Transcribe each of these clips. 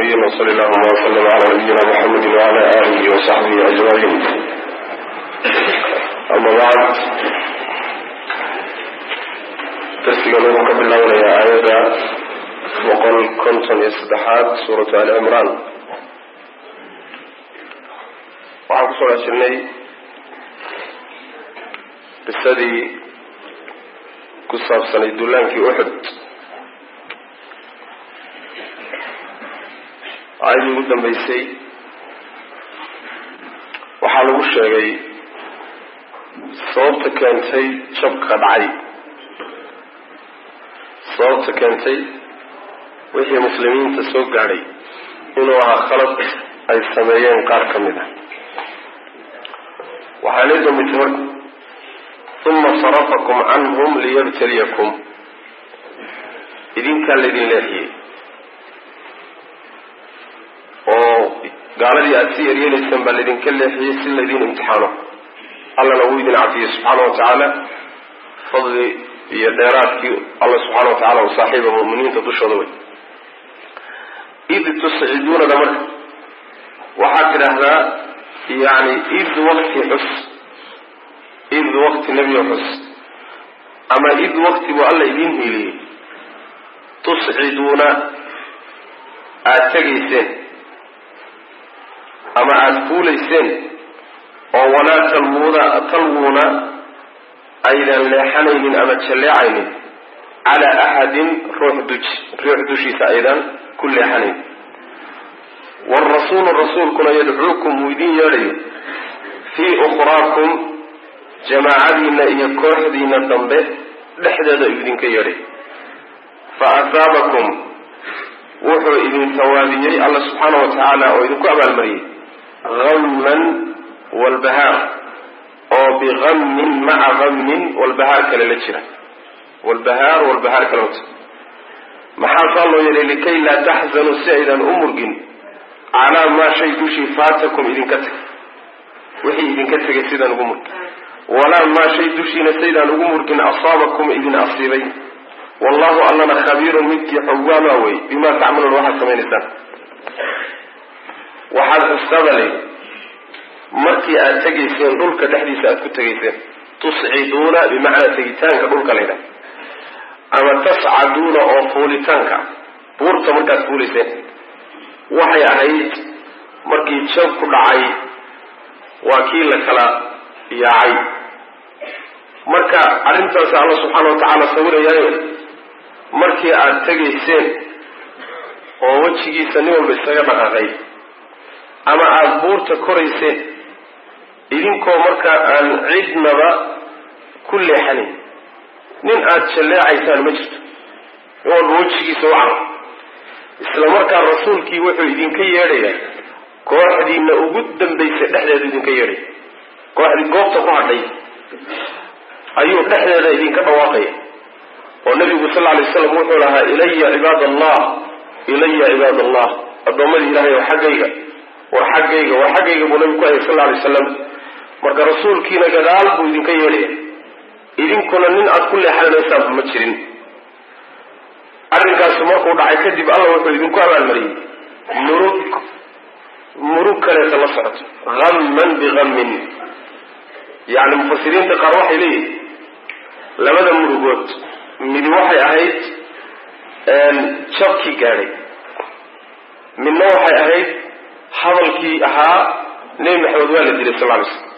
العالمين وصل اللهم وسلم على نبينا محمد وعلى آله وصحبه أجمعين أما بعد درسiga lagu ka bilaabnaya aayadda boqol konton iyo saddexaad suuratu ali cimraan waxaan kusoo dhex jirnay qisadii ku saabsanay dullaankii uxud aayadii ugu dambeysay waxaa lagu sheegay sababta keentay jabka dhacay sababta keentay wixii muslimiinta soo gaadhay inuu ahaa khalad ay sameeyeen qaar ka mid ah waxaa la dambaytay marka uma sarafakum canhum liyabtaliyakum idinkaa laydin leexiyey oo gaaladii aada si eryeelaysaan baa laydinka leexiyey si laydin imtixaano allana uu idin cafiyey subxaana wa tacaala fadli iyo dheeraadkii alla subxaana wa tacala u saaxiiba mu'miniinta dushooda wey id tusciduunada marka waxaad tidhaahdaa yani id wakti xus id wakti nebiga xus ama id wakti buu alla idiin hiiliyey tusciduuna aada tegayseen ama aada fuulayseen oo walaa talwuuna talwuuna aydan leexanaynin ama jalleecaynin calaa axadin ruux duj ruux dushiisa aydan ku leexanayn waalrasuulu rasuulkuna yadcuukum uu idin yeedhayo fii ukhraakum jamaacadiina iyo kooxdiina dambe dhexdeeda uu idinka yeedhay fa asaabakum wuxuu idin tawaabiyey alla subxaana wa tacaala oo idinku abaalmariyey hamman walbahaar oo bihammin maca hammin walbahaar kale la jira walbahaar walbahaar kale wata maxaa saa loo yeelay likay laa taxzanuu si aydan u murgin calaa maa shay dushii faatakum idinka tegay wixii idinka tegay sidaan ugu murgin walaa maa shay dushiina saydaan ugu murgin asaabakum idin asiibay wallahu allana khabiirun midkii xogwaama wey bimaa tacmaluun waxaad samaynaysaan waxaad xustabale markii aada tegayseen dhulka dhexdiisa aada ku tegayseen tusciduuna bimacnaa tegitaanka dhulka laydha ama tascaduuna oo fuulitaanka buurta markaad fuulayseen waxay ahayd markii jab ku dhacay waa kii la kala yaacay marka arrintaasi alla subxaana wa tacaala sawirayaayo markii aada tegayseen oo wejigiisa nin walba isaga dhaqaaqay ama aada buurta korayseen idinkoo markaa aan cidnaba ku leexanayn nin aada jalleecaysaan ma jirto nin walba wejigiisa u caro isla markaa rasuulkii wuxuu idinka yeedhayaa kooxdiina ugu dambaysa dhexdeedu idinka yeedhaya kooxdii goobta ku hadhay ayuu dhexdeeda idinka dhawaaqaya oo nabigu sal lla lay slam wuxuu lahaa ilaya cibaad allah ilaya cibaad allah addoommadii ilahay oo xaggayga war xaggayga war xaggayga buu nabigu ku hayay sal lla alay slam marka rasuulkiina gadaal buu idinka yeedhaya idinkuna nin aada ku leexanaysaanba ma jirin arrinkaasu markuu dhacay kadib alla wuxuu idinku abaalmariyey murug murug kaleeta la socoto hamman bihammin yacni mufasiriinta qaar waxay leeyihin labada murugood midi waxay ahayd jabkii gaadhay midna waxay ahayd hadalkii ahaa nebi maxamed waa la dilay sal ly slm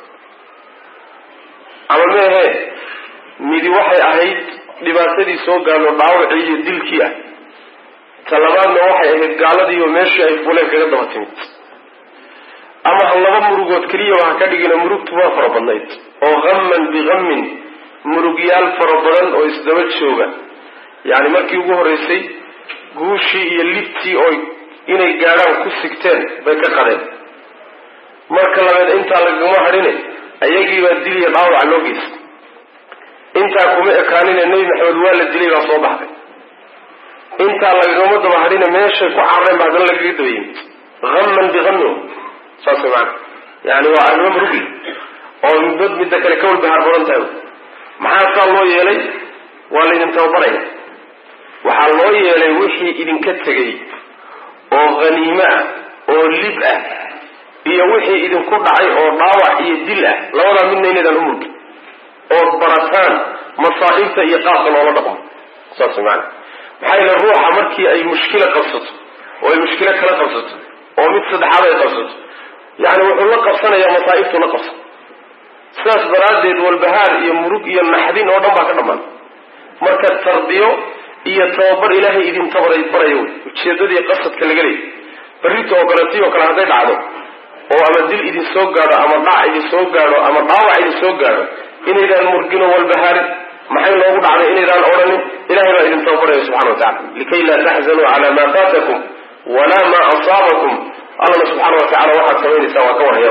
ama meehe midi waxay ahayd dhibaatadii soo gaadho dhaawacii iyo dilkii ah ta labaadna waxay ahayd gaaladiiyo meeshii ay fuleen kaga daba timid ama ha laba murugood keliyaba ha ka dhigina murugtu waa fara badnayd oo hamman bihammin murugyaal fara badan oo isdaba jooga yacni markii ugu horreysay guushii iyo libtii oo inay gaadhaan ku sigteen bay ka qadeen marka labeed intaa lagama hadhine ayagiibaa diliya dhaawaca loo geysta intaa kuma ekaanine nebi maxamed waa la dilay baa soo baxday intaa lagagama daba hadhine meeshay ku carareen ba haddana lagaga daba yimid hamman bihammin saas maana yani waa arrimo murugi oo midbad midda kale ka walbahaar badan tahay maxaa saa loo yeelay waa laydin tababaraya waxaa loo yeelay wixii idinka tegay oo haniime ah oo lib ah iyo wixii idinku dhacay oo dhaawac iyo dil ah labadaa midna inaydaan u murgin ood barataan masaa'ibta iyo qaabka loola dhaqmo saas maana maxaa yeele ruuxa markii ay mushkilo qabsato oo ay mushkilo kala qabsato oo mid saddexaad ay qabsato yani wuxuu la qabsanayaa masaa'ibtuu la qabsan sidaas daraaddeed walbahaar iyo murug iyo naxdin oo dhan baa ka dhammaan marka tarbiyo iyo tababar ilaahay idin tabaray barayo ujeedadii qasadka laga leeyay barrita oo kaleetii oo kale hadday dhacdo oo ama dil idin soo gaadho ama dhac idin soo gaadho ama dhaawac idin soo gaadho inaydaan murgino walbahaarin maxay noogu dhacday inaydaan odhanin ilahay baa idin tababaraya subxana wa tacala likay laa taxzanuu cala maa faatakum walaa maa asaabakum allana subxaana wa tacala waxaad samaynaysaa waa ka warhaya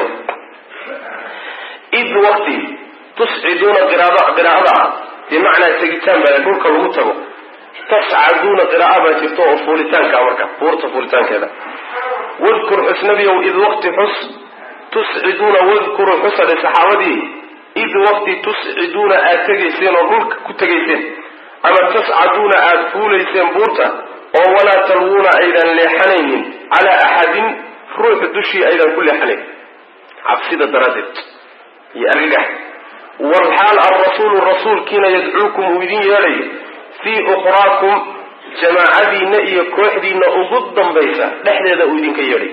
id waqti tusciduuna qiraa'ada ah bimacnaa tegitaan baa dhulka lagu tago tascaduuna qira'a baa jirto oo fuulitaanka marka buurta fuulitaankeeda wadkur xus nabiyow id waqti xus tusciduuna wadkuru xusade saxaabadii id waqti tusciduuna aad tegayseen oo dhulka ku tegayseen ama tascaduuna aad fuulayseen buurta oo walaa talwuuna aydan leexanaynin calaa axadin ruuxu dushii aydan ku leexanayn cabsida daraaddeed iyo argagax walxaal alrasuulu rasuulkiina yadcuukum uu idin yeedhayo fii ukhraakum jamaacadiinna iyo kooxdiinna ugu dambaysa dhexdeeda uu idinka yeedhay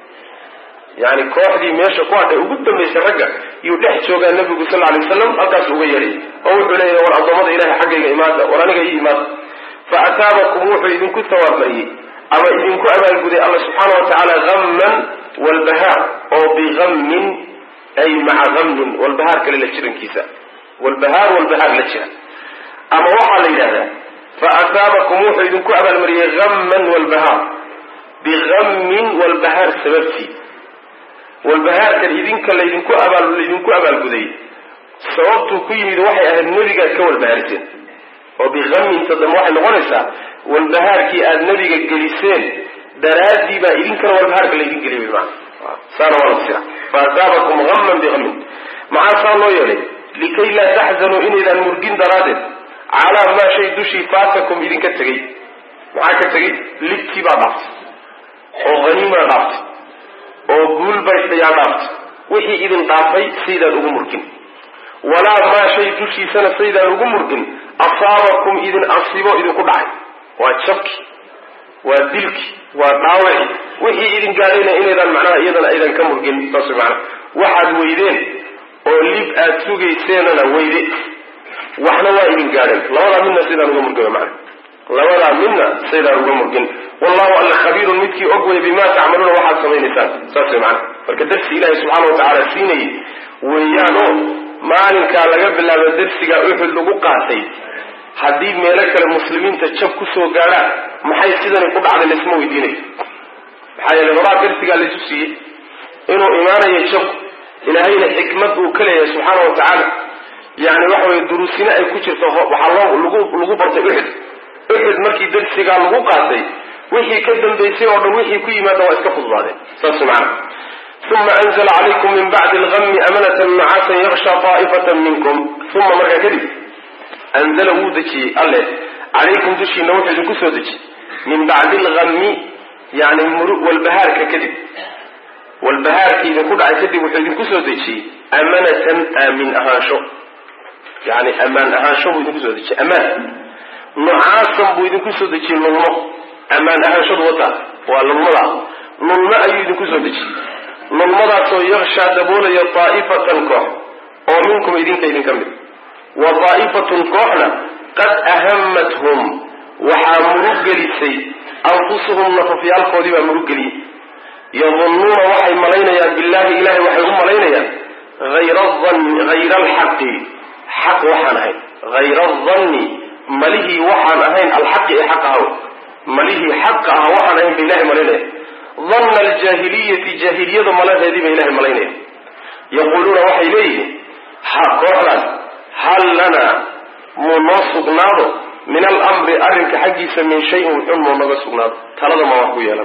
yani kooxdii meesha ku hadhay ugu dambaysay ragga yuu dhex joogaa nabigu sal alay waslam halkaas uga yeedhay oo wuxuu leeyahay war addoommada ilahay xaggayga imaada war aniga ii imaada fa ataabakum wuxuu idinku tawaabmariyey ama idinku abaalguday alla subxaana wa tacaala hamman walbahaar oo bihammin ay maca hammin walbahaar kale la jirankiisa walbahaar walbahaar la jira ama waxaa la yidhahdaa fa ataabakum wuxuu idinku abaalmariyey hamman walbahaar bihammin walbahaar sababtii walbahaarkan idinka laydinku abaal laydinku abaalguday sababtuu ku yimid waxay ahayd nebigaad ka walbahaarteen oo bihamminta dambe waxay noqonaysaa walbahaarkii aada nebiga geliseen daraaddii baa idinkana walbahaarka laydin geliyay maa saana waa la fasira fa ataabakum hamman bihammin maxaa saa loo yeelay likay laa taxzanuu inaydaan murgin daraaddeed calaa maa shay dushii faatakum idinka tegey maxaa ka tegey libtii baa dhaaftay oo haniimaa dhaaftay oo guul baystayaa dhaaftay wixii idin dhaafay saydaan ugu murgin walaa maa shay dushiisana saydaan ugu murgin asaabakum idin asiibo idinku dhacay waa jabki waa dilki waa dhaawaci wixii idin gaadhayna inaydaan macnaha iyadana aydan ka murgin saas maana waxaad weydeen oo lib aad sugayseenana weyde waxna waa idin gaadheen labadaa midna saydaan uga murgin mana labadaa midna saydaan uga murgin wallahu alla khabiirun midkii og wey bimaa tacmaluuna waxaad samaynaysaan saas way macana marka darsi ilaahi subxaana wa tacaala siinayay weeyaanoo maalinkaa laga bilaabo darsigaa uxud lagu qaatay haddii meelo kale muslimiinta jab kusoo gaadhaan maxay sidani ku dhacday laysma weydiinayo maxaa yeele horaa darsigaa laysu siiyey inuu imaanayo jabku ilaahayna xikmad uu ka leeyahay subxaana wa tacaala yani waxa weye duruusine ay ku jirto waxaa loo lagu lagu bartay uxud uxud markii darsigaa lagu qaatay wixii ka dambaysay oo dhan wixii ku yimaada waa iska fududaadeen saas macana uma anzla calaykum min bacdi algami amanatan nucaasan yaksha taa'ifatan minkum uma markaa kadib anzala wuu dejiyey alle calaykum dushiina wuxuu idinku soo dejiyey min bacdi algami yani walbahaarka kadib walbahaarkii idinku dhacay kadib wuxuu idinku soo dejiyey amanatan aamin ahaansho yani amaan ahaansho buu idinku soo dejiyey amaan nucaasan buu idinku soo dejiyey lulmo amaan ahaanshadu wata waa lulmada lulmo ayuu idinku soo dejiyey lulmadaasoo yakshaa daboolaya taa'ifatan koox oo minkum idinka idinka mid wa daa'ifatun kooxna qad ahamathum waxaa murug gelisay anfusuhum nafafyaalkoodii baa murug geliyey yadunnuuna waxay malaynayaan billahi ilahay waxay u malaynayaan hayra adanni hayra alxaqi xaq waxaan ahayn hayra adanni malihii waxaan ahayn alxaqi ee xaq ahaw malihii xaqa aha waxaan ahayn ba ilahay malaynaya danna aljaahiliyati jaahiliyada malaheedii ba ilahay malaynaya yaquuluuna waxay leeyihiin ha kooxdaas hal lanaa muu noo sugnaado min alamri arrinka xaggiisa min shayin xun muu naga sugnaado talada ma wax ku yeelan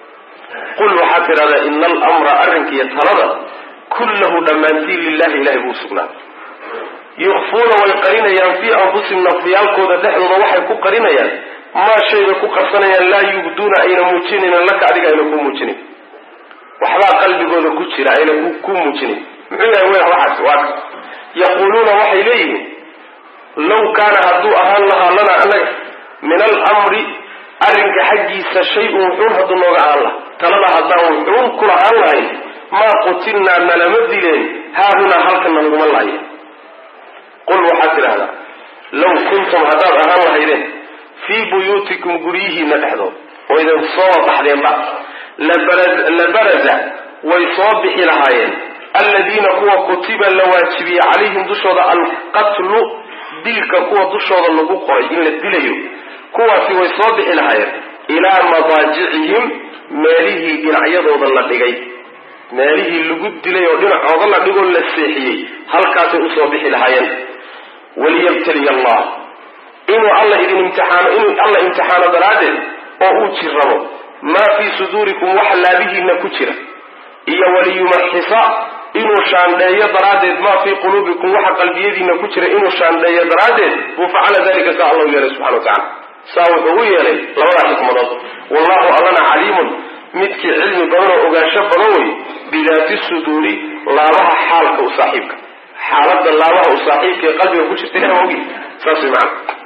qul waxaad tidhahdaa ina alamra arrinkiiyo talada kullahu dhammaantiin lilahi ilahay buu sugnaaday yukfuuna way qarinayaan fii anfusihim nafyaalkooda dhexdooda waxay ku qarinayaan maa shayba ku qarsanayaan laa yubduuna ayna muujinaynin laka adiga ayna ku muujinayn waxbaa qalbigooda ku jira ayna ku muujinayn muxuu yahay w waxaas waa yaquuluuna waxay leeyihiin law kaana hadduu ahaan lahaa lana anaga min alamri arrinka xaggiisa shay-un wuxuun hadduu nooga ahaan laha talada haddaan wuxuun ku lahaan lahayn maa qutilnaa nalama dileen haahunaa halkana laguma lahaye qul waxaad tidhahdaa law kuntum haddaad ahaan lahaydeen fii buyuutikum guryihiina dhexdood oo idin soo baxdeenba labaraza way soo bixi lahaayeen alladiina kuwa kutiba la waajibiyey calayhim dushooda alqatlu dilka kuwa dushooda lagu qoray in la dilayo kuwaasi way soo bixi lahaayeen ilaa madaajicihim meelihii dhinacyadooda la dhigay meelihii lagu dilay oo dhinacooda la dhigoo la seexiyey halkaasay usoo bixi lahaayeen waliyabtaliya allah inuu alla idin imtixaano inuu alla imtixaano daraaddeed oo uu jirrabo maa fii suduurikum waxa laabihiina ku jira iyo waliyumaxisa inuu shaandheeyo daraaddeed maa fii quluubikum waxa qalbiyadiina ku jira inuu shaandheeyo daraaddeed buu facala dalika saa allahu yeelay subxana wa tacala saa wuxuu u yeelay labadaa xikmadood wallahu allana caliimun midkii cilmi badan oo ogaansho badan wey bidaati suduuri laabaha xaalka u saaxiibka xaalada laabaha u saaxiibka ee qalbiga ku jirta ilahi waa ogi saas way macana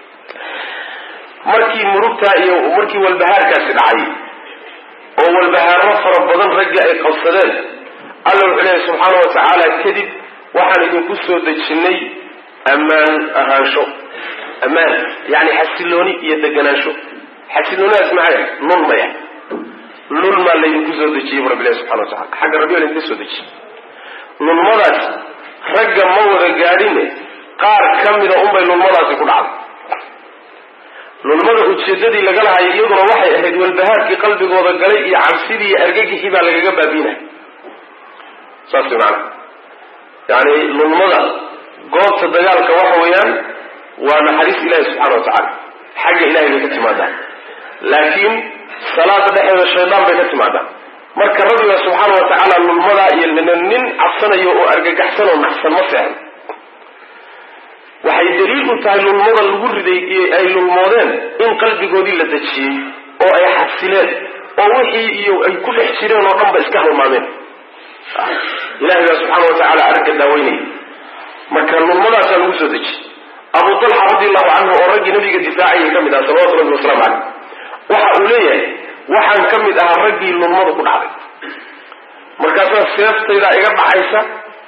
markii murugtaa iyo markii walbahaarkaasi dhacay oo walbahaarro fara badan raggi ay qabsadeen alla wuxuu leeyahy subxaana wa tacaala kadib waxaan idinku soo dejinnay ammaan ahaansho ammaan yani xasilooni iyo deganaansho xasiloonidaas maxay lulmaya lulmaa laydinku soo dejiyey bu rabbilahi subxana wa tacala xagga rabbiga laydinka soo dejiyey lulmadaas ragga ma wada gaadhine qaar ka mida unbay lulmadaasi ku dhacday lulmada ujeedadii laga lahayo iyaduna waxay ahayd walbahaarkii qalbigooda galay iyo cabsidii iyo argagixii baa lagaga baabiinaya saas way macanaa yani lulmada goobta dagaalka waxa weeyaan waa naxariis ilahi subxana wa tacaala xagga ilahay bay ka timaadaa laakiin salaada dhexeeda shaydaan bay ka timaadaa marka rabbiga subxaana wa tacaala lulmadaa iyo nin cabsanayo oo argagaxsan oo naxsan ma seexan waxay daliil u tahay lulmada lagu riday ay lulmoodeen in qalbigoodii la dejiyey oo ay xasileen oo wixii iyo ay ku dhex jireen oo dhan ba iska halmaameen ilahay baa subxaana wa tacaala aragga daaweynaya marka lulmadaasaa lagu soo dejiyey abu talxa radi allahu canhu oo raggii nabiga difaacayay ka mid aha salawatu rabbi wasalaamu caleyh waxa uu leeyahay waxaan ka mid ahaa raggii lulmadu ku dhacday markaasaa seeftaydaa iga dhacaysa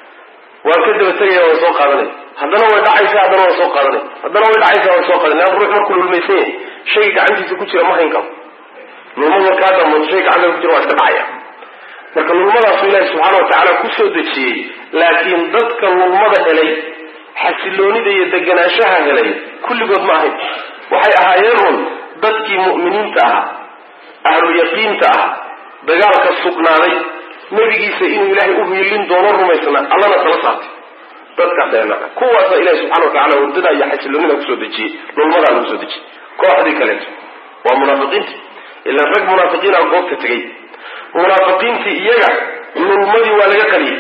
waan ka daba tegaya waan soo qaadanaya haddana way dhacaysa haddana waan soo qaadanay haddana way dhacaysa waan soo qaadanay an ruux markuu lulmaysan yahay shayga gacantiisa ku jira ma hayn karo lulmadu markaa damooto shay gacanta ku jira waa iska dhacaya marka lulmadaasu ilaahi subxaana wa tacaala ku soo dejiyey laakiin dadka lulmada helay xasiloonida iyo deganaanshaha helay kulligood ma ahayn waxay ahaayeen un dadkii mu'miniinta ahaa ahlu yaqiinta ah dagaalka sugnaaday nebigiisa inuu ilaahay u hiilin doono rumaysnaa allana tala saartay dadkaas dheena kuwaasa ilahi subxana wa tacala wadada iyo xasiloonida kusoo dejiyey lulmadaa lagu soo dejiyey kooxdii kaleeto waa munaafiqiinta ilaan rag munaafiqiina goobta tegay munaafiqiintii iyaga lulmadii waa laga qaliyey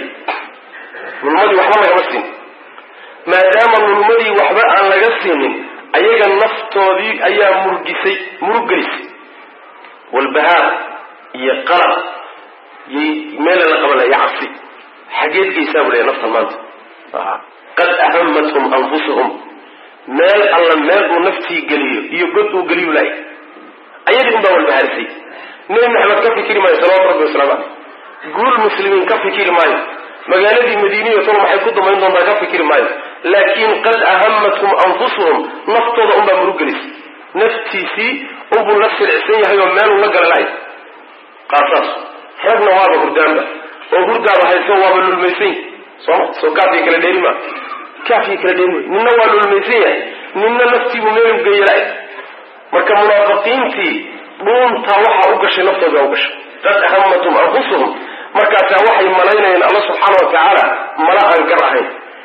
lulmadii waxba lagama siin maadaama lulmadii waxba aan laga siinin ayaga naftoodii ayaa murgisay muruggelisay walbahaar iyo qalab yay meela la qabanaya cabsi xageed geysaa bu leeya naftan maanta qad ahamathum anfusuhum meel alla meel uu naftii geliyo iyo god uu geliyu laay ayadii un baa walbahaarisay nebi maxamed ka fikiri maayo salawatu rabbi wasalaamu caleyh guul muslimiin ka fikiri maayo magaaladii madiiniya tol maxay ku damayn doontaa ka fikiri maayo laakiin qad ahamathum anfusuhum naftooda unbaa muruggelisay naftiisii unbuu la silcsan yahay oo meeluu la gala lahay qaasaas ragna waaba hurdaanba oo hurdaaba hayso waaba lulmaysan yahy sooma soo kaafii kala dheeri maa kaafii kala dheeri may ninna waa lulmaysan yahay ninna naftiibuu meelu geeya lahay marka munaafiqiintii dhuuntaa waxaa u gashay naftooda u gashay qad ahamathum anfusuhum markaasaa waxay malaynayeen alla subxaana wa tacaala mala aan gar ahayn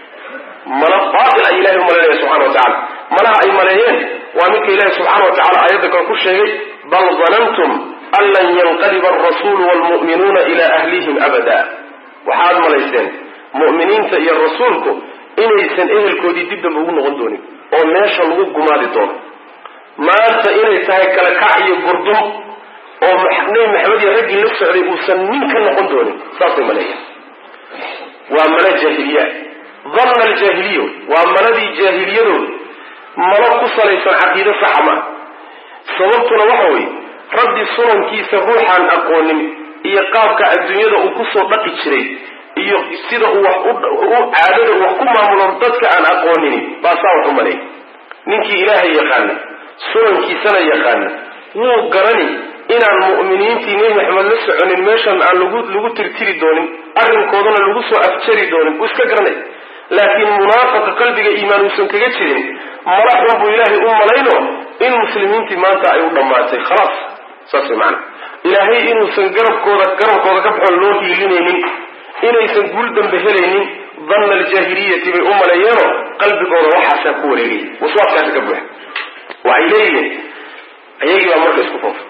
mala baatil ay ilahay u malaynaya subxana wa tacala malaha ay maleeyeen waa midka ilahi subxaana wa tacala aayadda kale ku sheegay bal danantum an lan yanqaliba alrasuulu waalmu'minuuna ilaa ahlihim abada waxaad malayseen mu'miniinta iyo rasuulku inaysan ehelkoodii dib damba ugu noqon doonin oo meesha lagu gumaadi doono maanta inay tahay kala kac iyo gurdum oo nebi maxamed iyo raggii la socday uusan nin ka noqon doonin saasay maleeya waa mala jaahiliya danna aljaahiliya waa maladii jaahiliyadooda malo ku salaysan caqiide saxa maa sababtuna waxa weeye rabbi sunankiisa ruuxaan aqoonin iyo qaabka adduunyada uu kusoo dhaqi jiray iyo sida uu wax u caadada uu wax ku maamulo dadka aan aqoonini baa saa wax u maleeya ninkii ilaahay yaqaana sunankiisana yaqaana wuu garani inaan mu'miniintii nebi maxamed la soconin meeshan aan lagu lagu tirtiri doonin arrinkoodana lagu soo afjari doonin wuu iska garanay laakiin munaafaqa qalbiga iimaan uusan kaga jirin mala xun buu ilaahay u malayno in muslimiintii maanta ay u dhammaatay khalaas saas way macana ilaahay inuusan garabkooda garabkooda ka baxoon loo hiilinaynin inaysan guul dambe helaynin danna aljaahiliyati bay u maleeyeenoo qalbigooda waxaasaa ku wareegay waswaaskaasi ka buuxa waxay leeyihiin ayagii baa marka isku foofa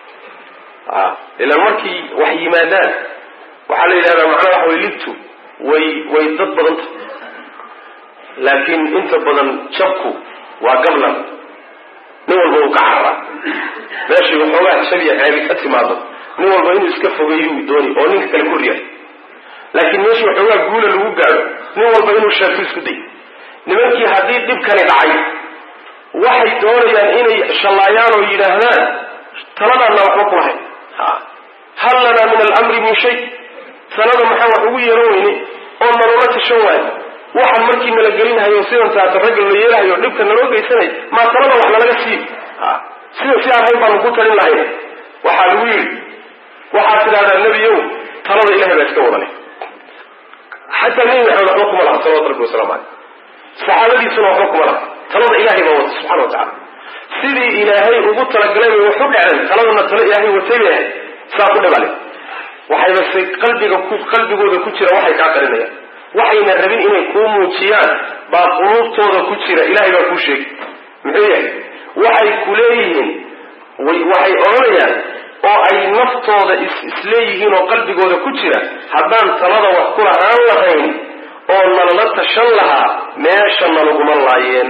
ilaan markii wax yimaadaan waxaa la yidhahdaa macnaha waxa way libtu way way dad badanta laakiin inta badan jabku waa gablan nin walba uu ka cararaa meeshay waxoogaa jabiya ceebi ka timaado nin walba inuu iska fogeeyuu dooni oo ninka kale koryahay laakiin meeshii waxoogaa guula lagu gaadho nin walba inuu sheegto isku day nimankii haddii dhibkani dhacay waxay doonayaan inay shallaayaan oo yidhaahdaan taladaanna waxba ku lahayn hal lanaa min alamri min shay talada maxaa wax ugu yeeran weyne oo naloola tashan waayo waxaan markii nala gelinhayo sidan taata ragga la yeelahayo dhibka naloo geysanay maa talada wax nalaga sii sida si aan hayn baanu ku talin lahayn waxaa lagu yidhi waxaad tidhahdaa nebiyow talada ilahay baa iska wadale xataa nebi maxamed waxba kuma laha salawatu rabbi wasalaamu caleyh saxaabadiisuna waxba kuma laha talada ilahay baa wata subxana wa tacala sidii ilaahay ugu talagalay bay wax u dhaceen taladana talo ilaahay watay bay ahayd saa ku dhibale waxayba se qalbiga ku qalbigooda ku jira waxay kaa qarinayaan waxayna rabin inay kuu muujiyaan baa quluubtooda ku jira ilahay baa kuu sheegi muxuu yahay waxay ku leeyihiin waxay odhanayaan oo ay naftooda is isleeyihiin oo qalbigooda ku jira haddaan talada wax ku lahaan lahayn oo nalala tashan lahaa meesha nalaguma laayeen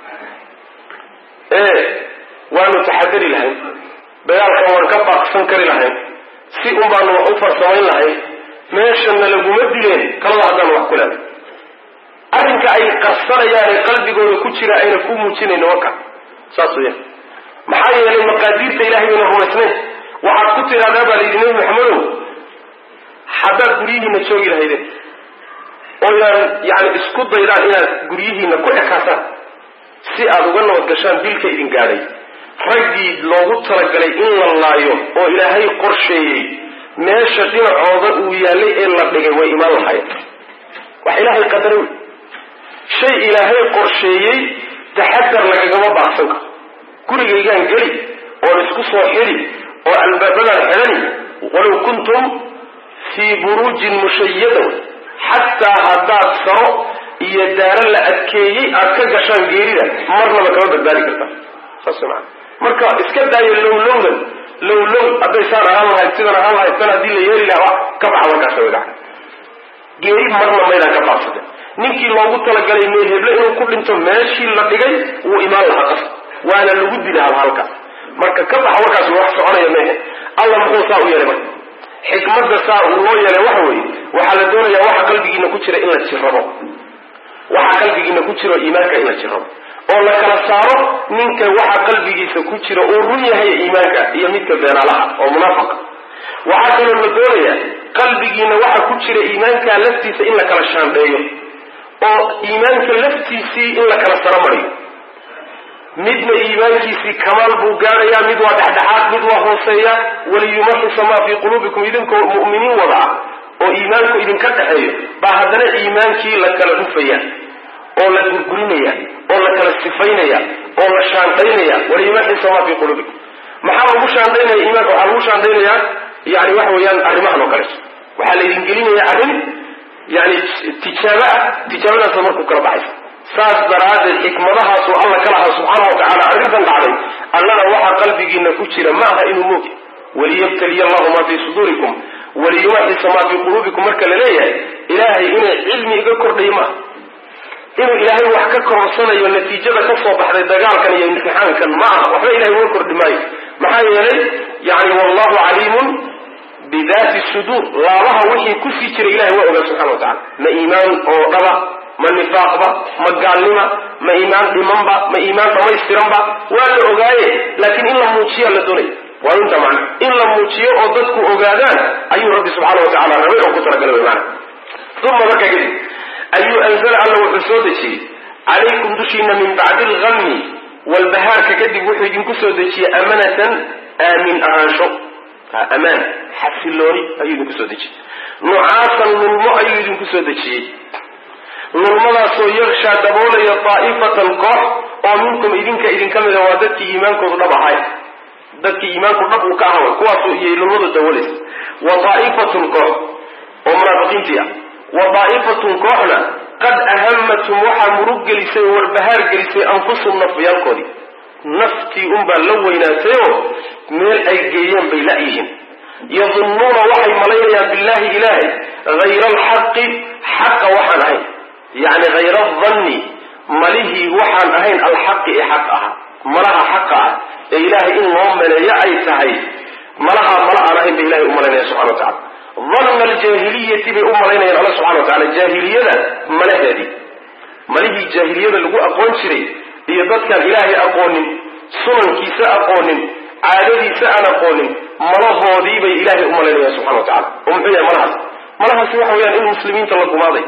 ee waanu taxadari lahayn dagaalkan waan ka baaqsan kari lahayn si un baanu wax u farsamayn lahayn meeshana laguma dileen talada haddaan wax ku leeday arrinka ay qarsanayaane qalbigooda ku jira ayna ku muujinayno waka saas weeyaan maxaa yeelay maqaadiirta ilahay bayna rumaysnayn waxaad ku tidhahdaa baa layidhi nebi maxamedow haddaad guryihiina joogi lahaydeen oo inaan yani isku daydaan inaad guryihiina ku ekaataan si aad uga nabad gashaan dilka idin gaadhay raggii loogu talagalay in la laayo oo ilaahay qorsheeyey meesha dhinacooda uu yaallay ee la dhigay way imaan lahayen wax ilaahay qadaray wey shay ilaahay qorsheeyey taxadar lagagama baaqsan karo gurigaygaan geli oon isku soo xidi oo albaabadaan xidhani walow kuntum fii buruujin mushayada xataa haddaad saro iyo daaro la adkeeyey aad ka gashaan geerida marnaba kama badbaadi kartaa saas maa marka iska daayo lowlowdan lowlow hadday saan ahaan lahayd sidan ahaan lahayd san haddii la yeeli lahaa ka baxa markaas way gacan geeri marna maydaan ka baaqsate ninkii loogu talagalay meel heble inuu ku dhinto meeshii la dhigay wuu imaan lahaa qas waana lagu dila hal halkaas marka ka baxa warkaas wax soconaya mehe alla muxuu saa u yeelay marka xikmadda saa uu loo yeelay waxa weeye waxaa la doonayaa waxa qalbigiina ku jira in la jirrabo waxa qalbigiina ku jiro iimaanka in la jirrabo oo la kala saaro ninka waxa qalbigiisa ku jira uu run yahay iimaanka iyo midka beenaalaha oo munaafaqa waxaa kaloo la doonayaa qalbigiina waxa ku jira iimaanka laftiisa in la kala shaandheeyo oo iimaanka laftiisii in la kala saro mariyo midna iimaankiisii kamaal buu gaadhayaa mid waa dhexdhexaad mid waa hooseeya waliyumaxisa maa fii quluubikum idinkoo mu'miniin wada ah oo iimaanku idinka dhexeeyo baa haddana iimaankii la kala dhufaya oo la gurgurinaya oo la kala sifaynaya oo la shaandhaynaya waliyumaxisa maa fii quluubikum maxaa lagu shaandhaynaya iimaanka waxaa lagu shaandhaynayaa yani waxa weeyaan arrimahan oo kaleeto waxaa laydin gelinaya arrin yani tijaaba ah tijaabadaasa markuu kala baxaysa saas daraaddeed xikmadahaasuu alla ka lahaa subxaana wa tacala arrintan dhacday allana waxaa qalbigiina ku jira ma aha inuu moogi waliyabtaliya allahu maa fii suduurikum waliyumaxisa maa fii quluubikum marka la leeyahay ilaahay inay cilmi iga kordhay maaha inuu ilaahay wax ka kororsanayo natiijada ka soo baxday dagaalkan iyo imtixaankan ma aha waxba ilahay uga kordhi maayo maxaa yeelay yani wallahu caliimun bidaati suduur laabaha wixii kusii jiray ilahay waa ogaa subxana wa tacala ma iimaan oo dhaba ma nifaaqba ma gaalnima ma iimaan dhimanba ma iimaan dhamaystiranba waa la ogaaye laakiin in la muujiya la doonaya waa inta macna in la muujiyo oo dadku ogaadaan ayuu rabbi subxaana wa tacala rabay oo ku talagalay mana uma markaa kadib ayuu anzala alla wuxuu soo dejiyey calaykum dushiina min bacdi algami walbahaarka kadib wuxuu idinku soo dejiyey amanatan aamin ahaansho amaan xasilooni ayuu idinku soo dejiyey nucaasan lulmo ayuu idinku soo dejiyey lulmadaasoo yakshaa daboolaya daa'ifatan koox oo minkum idinka idinka mida waa dadkii iimaankoodu dhab ahay dadkii iimaanku dhab uu ka ahaa kuwaasoo iyay lulmadu dabooleysa wa daa'ifatun koox oo munaafiqiintii ah wa daa'ifatun kooxna qad ahamatum waxaa murug gelisay oo warbahaar gelisay anfusum nafyaalkoodii naftii unbaa la weynaatayoo meel ay geeyeen bay la-yihiin yadunnuuna waxay malaynayaan billahi ilaahay hayra alxaqi xaqa waxaan ahayn yacni hayra adanni malihii waxaan ahayn alxaqi ee xaq ahaa malaha xaqa ah ee ilaahay in loo maleeyo ay tahay malahaa mala aan ahayn bay ilahay u malaynaya subxana wa tacala danna aljaahiliyati bay u malaynayaan alla subxana wa tacala jaahiliyada malaheedii malihii jaahiliyada lagu aqoon jiray iyo dadkaan ilaahay aqoonin sunankiisa aqoonin caadadiisa aan aqoonin malahoodii bay ilaahay u malaynayaan subxana wa tacala oo muxuu yahay malahaas malahaasi waxa weyaan in muslimiinta la gumaaday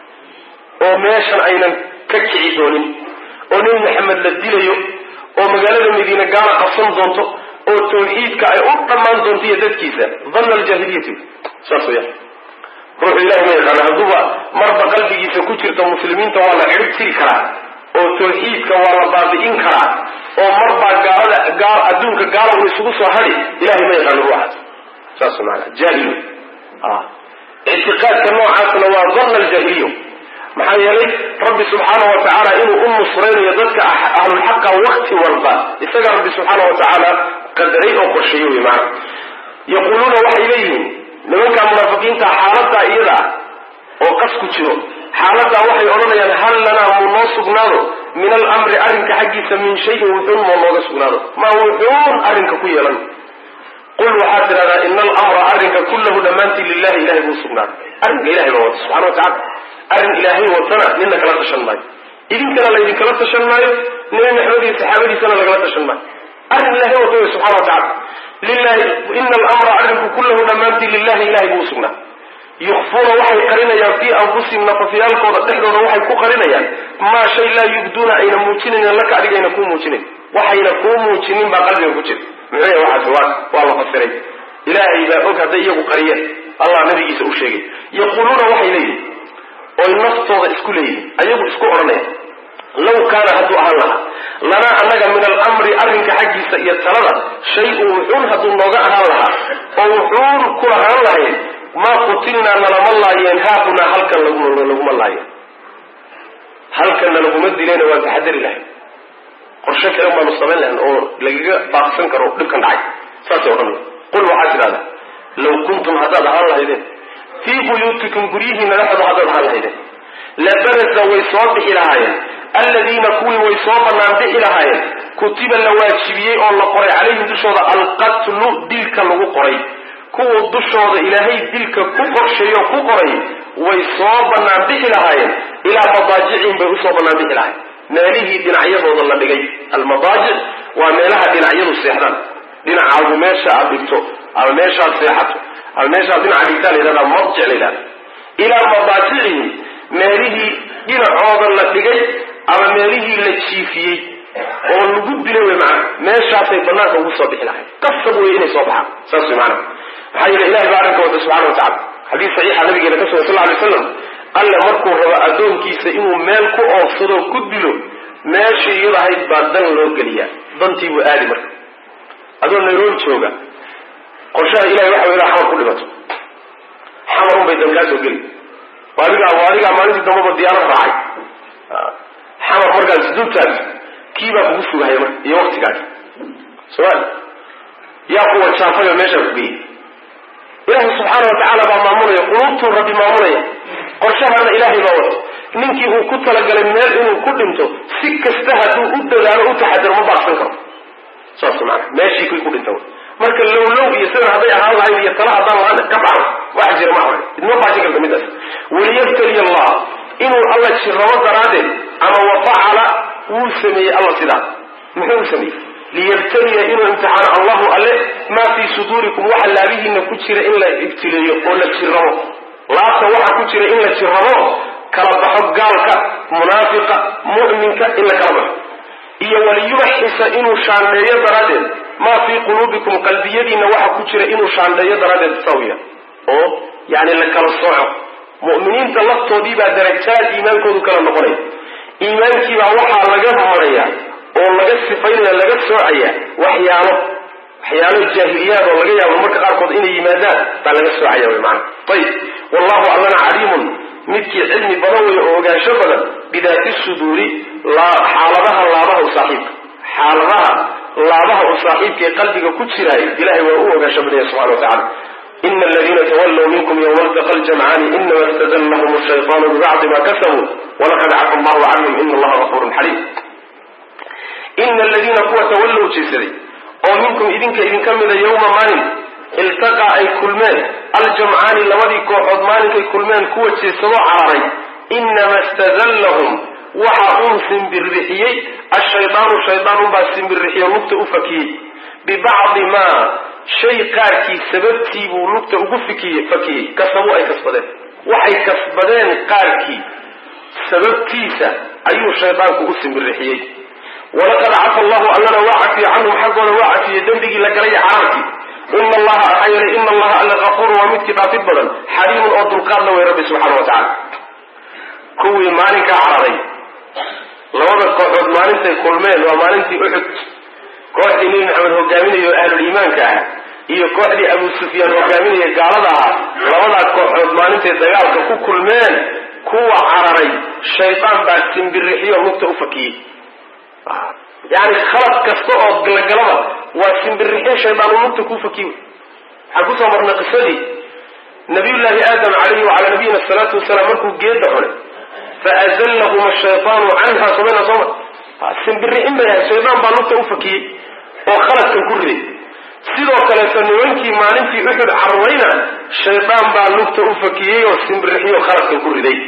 oo meeshan aynan ka kici doonin oo nebi maxamed la dilayo oo magaalada madiine gaala qabsan doonto oo tawxiidka ay u dhammaan doonto iyo dadkiisa danna aljaahiliyati saas weyaan ruuxu ilahi ma yaqaana hadduuba marba qalbigiisa ku jirta muslimiinta waa la cirib tiri karaa oo tawxiidka waa la baabi'in karaa oo marbaa gaalada gaal adduunka gaala uu isugu soo hadhi ilahay ma yaqaano ruuxaas saas maanaa jaahil ictiqaadka noocaasna waa danna aljaahiliya maxaa yeelay rabbi subxaana wa tacaala inuu u nusraynayo dadka ahlulxaqa wakti walba isaga rabbi subxaana wa tacaala qadaray oo qorsheeye wey maana yaquuluuna waxay leeyihiin nimanka munaafiqiinta xaaladaa iyada ah oo qas ku jiro xaaladaa waxay odhanayaan hal lanaa muu noo sugnaado min alamri arrinka xaggiisa min shayin wuxuun moo nooga sugnaado ma wuxuun arrinka ku yeelan qul waxaad tidhahdaa ina alamra arrinka kullahu dhammaantii lilahi ilahay buu sugnaaday arrinka ilahay baa wata subxana wa tacala arrin ilaahay watana nina kala tashan maayo idinkana laydinkala tashan maayo nebi maxamed iyo saxaabadiisana lagala tashan maayo arrin ilahay wata wey subxana wa tacala lilahi ina alamra arrinku kullahu dhammaantii lilahi ilahay buu usugnaa yukfuuna waxay qarinayaan fii anfusihim nafafyaalkooda dhexdooda waxay ku qarinayaan maa shay laa yubduuna ayna muujinayn laka adigayna kuu muujinayn waxayna kuu muujinin baa qalbiga ku jira muxuu yahay waxaas waa waa la fasiray ilaahay baa og hadday iyagu qariyeen allah nabigiisa u sheegay yaquuluuna waxay leeyihin oy naftooda isku leeyihin ayagu isku odhanaya law kaana hadduu ahaan lahaa lanaa annaga min alamri arrinka xaggiisa iyo talada shay-un wuxuun hadduu nooga ahaan lahaa oo wuxuun ku ahaan lahayn maa qutilnaa nalama laayeen haahunaa halkan laguma laayeen halkanna laguma dilayna waan taxadari lahayn qorshe kale baanu samayn lahayn oo lagaga baaqsan karo dhibkan dhacay saasay odhanaya qul waxaad tidhahdaa law kuntum haddaad ahaan lahaydeen fii buyuutikum guryihiina dhexdooda haddaad ahaan lahaydeen labarasa way soo bixi lahaayeen alladiina kuwii way soo bannaan bixi lahaayeen kutiba la waajibiyey oo la qoray calayhim dushooda alqatlu dilka lagu qoray kuwa dushooda ilaahay dilka ku qorsheeyo ku qoray way soo bannaan bixi lahaayeen ilaa madaajicihim bay usoo bannaan bixi lahayen meelihii dhinacyadooda la dhigay almadaajic waa meelaha dhinacyadu seexdaan dhinacaagu meesha aad dhigto ama meeshaad seexato ama meeshaad dhinaca dhigtaa la yidhahdaa madjic la yidhahda ilaa madaajicihim meelihii dhinacooda la dhigay ama meelihii la jiifiyey oo lagu dilay wey macana meeshaasay banaanka ugu soo bixi lahayn qasab wey inay soo baxaan saas wey macana maxaa yeele ilahay baa arrinka wata subxana wa tacala xadiis saxiixa nabigeena ka sugan sal ly slam alle markuu rabo addoonkiisa inuu meel ku oofsado ku dilo meeshii iyada ahayd baa dan loo geliyaa dantii buu aadi marka adoo nairobi jooga qorshaha ilahay waxa wey xamar ku dhimato xamar unbay dan kaa soo geli adigaa adigaa maalintii dambaba diyaarad raacay xamar markaas dultaas kii baa kugu sugahaya marka iyo waktigaas somaali yaa kuwa jaafayo meeshaa ku geeyey ilaahay subxaana wa tacaala baa maamulaya quluubtuu rabbi maamulaya qorshahana ilaahay baa wata ninkii uu ku talagalay meel inuu ku dhinto si kasta hadduu u dadaalo u taxadaro ma baaqsan karo saas maana meeshii kii ku dhinta marka lowlow iyo sidan hadday ahaan lahayd iyo tala haddaan lahaan ka dhaco waxa jira ma ahan idma baajin karta midaas waliyabtali allah inuu alla jirrabo daraaddeed ama wafacala wuu sameeyey alla sidaa muxuu sameeyey liyabtaliya inuu imtixaano allahu alle maa fii suduurikum waxa laabihiina ku jira in la ibtileeyo oo la jirrabo laabta waxa ku jira in la jirrabo kala baxo gaalka munaafiqa mu'minka in la kala baxo iyo waliyubaxisa inuu shaandheeyo daraaddeed maa fii quluubikum qalbiyadiina waxa ku jira inuu shaandheeyo daraaddeed sawiya oo yani la kala sooco mu'miniinta laftoodii baa darajaad iimaankoodu kala noqonaya iimaankiibaa waxaa laga maraya oo laga sifaynaya laga soocaya waxyaalo waxyaalo jaahiliyaad oo laga yaabo marka qaarkood inay yimaadaan baa laga soocaya wy maana ayib wallahu allana caliimun midkii cilmi badan wey oo ogaansho badan bidaati suduuri xaaladaha laabaha u saaxiibka xaaladaha laabaha u saaxiibka ee qalbiga ku jiraay ilahay waa u ogaansho badanya subxana wa tacala ina aladiina tawallow minkum yowma altaqa ljamcaani inama istadallahum shaytaanu bibacdi ma kasabuu walaqad cafa allahu canhum ina allaha gafurun xaliim ina aladiina kuwa tawallow jeesaday oo minkum idinka idinka mida yowma maalin iltaqaa ay kulmeen aljamcaani labadii kooxood maalinkay kulmeen kuwa jeesadoo cararay inama istadallahum waxa uun simbirrixiyey ashaydaanu shaydaan unbaa simbirrixiyo lugta u fakiyey bibacdi maa shay qaarkii sababtii buu lugta ugu fikiyey fakiyey kasabuu ay kasbadeen waxay kasbadeen qaarkii sababtiisa ayuu shaydaanku u simbirrixiyey walaqad cafa allahu allana waa cafiyey canhum xaggooda waa cafiyey dembigii la galay cararkii ina allaha maxaa yeelay ina allaha alla kafuurun waa midkii dhaafid badan xaliimun oo dulqaadla wey rabbi subxana wa tacala kuwii maalinkaa cararay labada kooxood maalintay kulmeen waa maalintii uxud kooxdii nebi maxamed hogaaminaya oo ahluliimaanka ah iyo kooxdii abu sufyaan hogaaminaya gaalada ah labadaa kooxood maalintay dagaalka ku kulmeen kuwa cararay shaydaan baa simbirixiyo lugta u fakiyey yani khalad kasta oo galagalaba waa simbirixin shaydaan uu lugta ku fakiy waxaan kusoo marnay qisadii nabiyullaahi aadam calayhi wacalaa nabiyina asalaatu wasalaam markuu geeda cunay faazallahum ashaytaanu canha somayna sooma simbirixin bay ahay shaydaan baa lugta u fakiyey oo khaladkan ku riday sidoo kaleeto nimankii maalintii uxud cararayna shaydaan baa lugta u fakiyey oo simbirixiyo khaladkan ku riday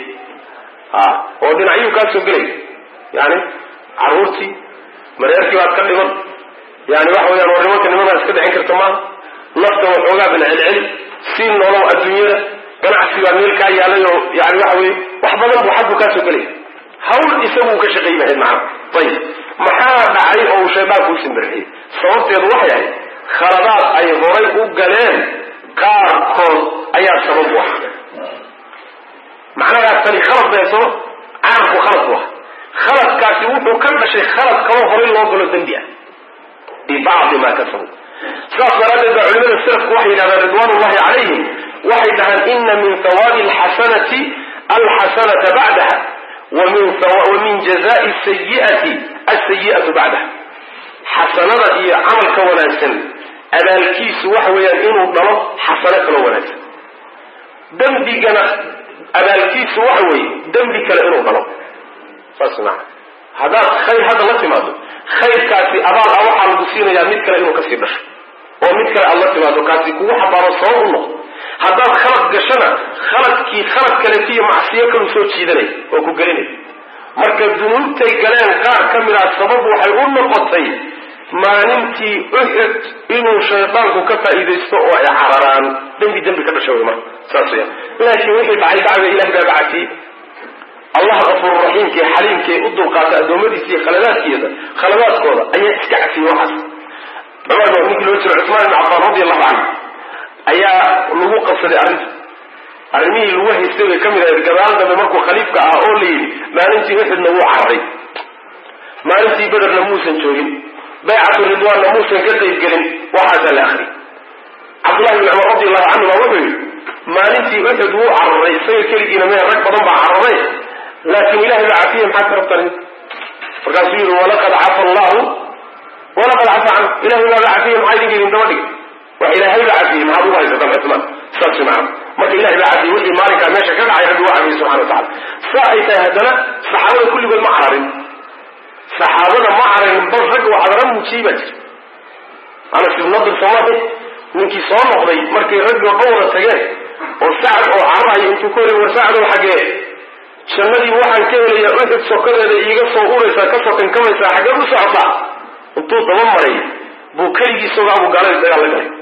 oo dhinacyuu kaa soo gelay yani caruurtii mareerkii baad ka dhiman yani waxa weyaan war nimanka nimadaa iska dhicin karta maaha nafta waxoogaa bin celceli sii noolow adduunyada ganacsi baa meel kaa yaalay oo yani waxa weye wax badan buu xaggu kaa soo gelay hawl isaguu ka shaqayn lahayd macana ayib maxaa dhacay oo uu shaydaanku u simbirixiyey sababteedu waxay ahayd khaladaad ay horay u galeen qaarkood ayaa sabab u ah macnahaas tani khalad bay soo carabku khalad bu ah khaladkaasi wuxuu ka dhashay khalad kaloo horay loo galo dembi ah bibacdi maa kasabu sidaas daraaddeed baa culimada salafku waxay yidhahdaan ridwaan ullahi calayhim waxay dhahaan ina min hawaabi alxasanati alxasanata bacdaha wa min jazai sayiati alsayi'atu bacdaha xasanada iyo camalka wanaagsan abaalkiisu waxa weeyaan inuu dhalo xasano kaloo wanaagsan dembigana abaalkiisu waxa weeye dembi kale inuu dhalo saas maa haddaad khayr hadda la timaado khayrkaasi abaal ah waxaa lagu siinayaa mid kale inuu kasii dhasho oo mid kale aad la timaado kaasi kugu xabaaro sabab u noqdo haddaad khalad gashana khaladkii khalad kaletiiyo macsiyo kalu soo jiidanay oo ku gelinay marka dunuubtay galeen qaar ka mid ah sabab waxay u noqotay maalintii uxud inuu shaydaanku ka faa'iidaysto oo ay cararaan dembi dembi ka dhasha wey marka saas weyaan laakiin wixii dhacay dacwa ilahi baa bacatiyey allah afuururaxiimkee xaliimkee u dulqaata addoommadiisa iyo khaladaadkeeda khaladaadkooda ayaa iska cafiyey waxaas cumar ba ninkii loo jiro cusmaan ibn cafaan radi allahu canhu ayaa lagu qabsaday arrinta arrimihii lagu haystay bay ka mid ahayd gadaal dambe markuu khaliifka ah oo la yidhi maalintii uxudna wuu cararay maalintii bederna muusan joogin baycatu ridwaanna muusan ka qaybgelin waxaasaa la akhriyay cabdullahi bn cumar radi allahu canhu baa wuxuu yidhi maalintii uxud wuu cararay isaga keligiina mee rag badan baa cararay laakin ilahay baa cafiye maxaad ka rabtaan markaasuu yihi walaqad cafa allahu walaqad cafa canhu ilahay baaba cafiye maxaa idinka idin daba dhigay wax ilaahay baa cafiyey maxaad ugu haysataan cusmaan saas macana marka ilahay baa cadiyay wixii maalinkaa meesha ka dhacay rabbi waa cadiyay subxana wa tacala saa ay tahay haddana saxaabada kulligood ma cararin saxaabada ma cararin bal rag oo cadara muujiyey baa jira anas ibn nadir soomaahi ninkii soo noqday markay raggii oo dhan wada tageen oo sacad oo cararayo intuu ku helay war sacdow xaggee jannadii waxaan ka helayaa uxud sokadeeda iiga soo uraysaa kasoo kankamaysaa xaggeed u socotaa intuu daba maray buu keligii isagoo abu gaalada dagaal la galay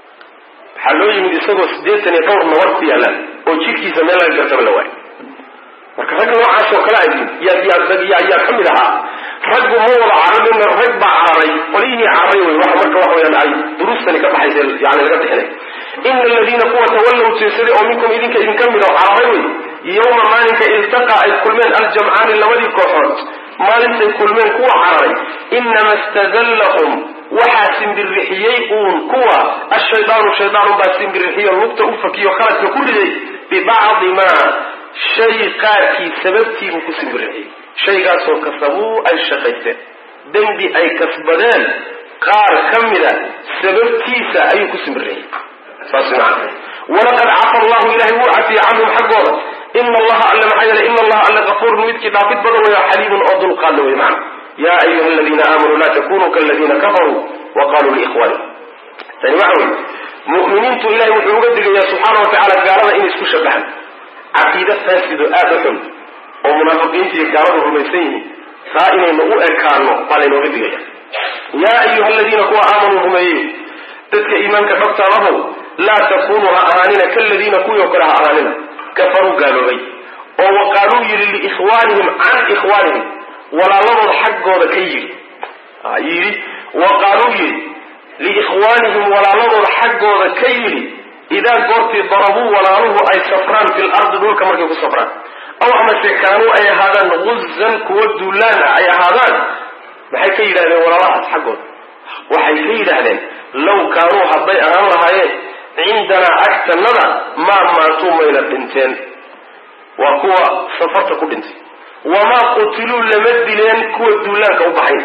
waxaa loo yimid isagoo siddeetan iyo dhowr nabar ku yaalaan oo jidhkiisa meel laga gartaba la waayo marka ragga noocaas oo kale yaa yaa ka mid ahaa raggu ma wada carabin rag baa cararay qolihii cararay wey waxa marka waxa weyaan ay duruustani ka baxaysa yani laga bixinay ina aladiina kuwa tawallow jeesaday oo minkum idinka idinka mid oo cararay wey yowma maalinka iltaqa ay kulmeen aljamcaani labadii kooxood maalintay kulmeen kuwa cararay inama stadallahum waxaa simbirixiyey uun kuwa ashaydaanu shaydaanunbaa simbirixiyo lugta u fakiyo khaladka ku riday bibacdi maa shay qaarkii sababtiibuu ku simbirixiyey shaygaasoo kasabuu ay shaqaysteen dembi ay kasbadeen qaar ka mida sababtiisa ayuu ku simbirixiyey saas macana walaqad cafa allahu ilahay wuu cafiyey canhum xaggooda ina allaha alle maxaa yeele ina allaha alle kafuurun midkii dhaafid badan weyo xaliimun oo dulqaadla wey macana ya ayuha aladiina aamanuu laa takunuu kaladiina kafaruu wa qaluu liikhwani tani waxa wey mu'miniintu ilahay wuxuu uga digayaa subxaana wa tacala gaalada inay isku shabaxan caqiide faasido aada u xun oo munaafiqiinta iyo gaaladu rumaysan yihiin saa inaynu u ekaano baa laynooga digaya yaa ayuha aladiina kuwa aamanuu rumeeyey dadka iimaanka dhabtaadahow laa takunuu ha ahaanina kaladiina kuwii oo kale ha ahaanina kafaruu gaaloobay oo wa qaaluu yidhi liikhwaanihim can ikhwaanihim walaaladood xaggooda ka yidhi yidhi wa qaaluu yidhi liikhwaanihim walaaladood xaggooda ka yidhi idaa goortii darabuu walaaluhu ay safraan fil ardi dhulka markay ku safraan aw amase kaanuu ay ahaadaan guzan kuwa duulaan ah ay ahaadaan maxay ka yidhahdeen walaalahaas xaggooda waxay ka yidhaahdeen law kaanuu hadday ahaan lahaayeen cindanaa agtanada maa maatuu mayna dhinteen waa kuwa safarta ku dhintay wamaa qutiluu lama dileen kuwa duulaanka u baxay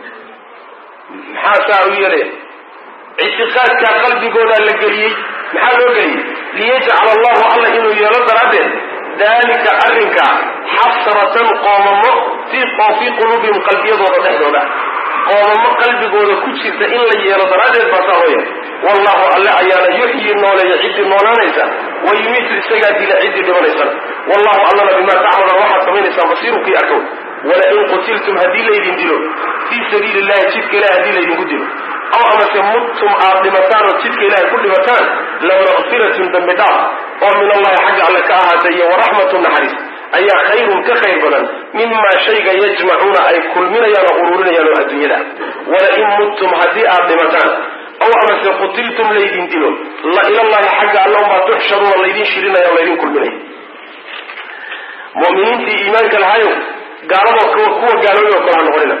maxaa saa u yeelaya ictiqaadkaa qalbigoodaa la geliyey maxaa loo geliyey liyajcala allahu alla inuu yeelo daraaddeed dalika arrinka xasratan qoomamo fii fii quluubihim qalbiyadooda dhexdooda qoomamo qalbigooda ku jirta in la yeelo daraaddeed baa saa loo yeelay wallahu alle ayaana yuxyi nooleeya ciddii noolaanaysa wa yumiitu isagaa dila ciddii dhimanaysana wallahu allana bimaa tacmaluun waxaad samaynaysaa basiirukii arkow walain qutiltum haddii laydin dilo fii sabiili illahi jidka ilahi haddii laydinku dilo aw amase muttum aad dhimataan oo jidka ilahay ku dhimataan lamaqfiratun dambi dhaaf oo min allahi xagga alle ka ahaatay iyo waraxmatu naxariis ayaa khayrun ka khayr badan mimaa shayga yajmacuuna ay kulminayaan oo ururinayaan oo adduunyada walain muttum haddii aad dhimataan aw amase qutiltum laydin dilo la ilallahi xagga alle unbaa tuxsharuuna laydin shirinaya o laydin kulminaya muminiintii iimaanka lahayo gaalado kuwa gaaloobay oo kale ha noqonina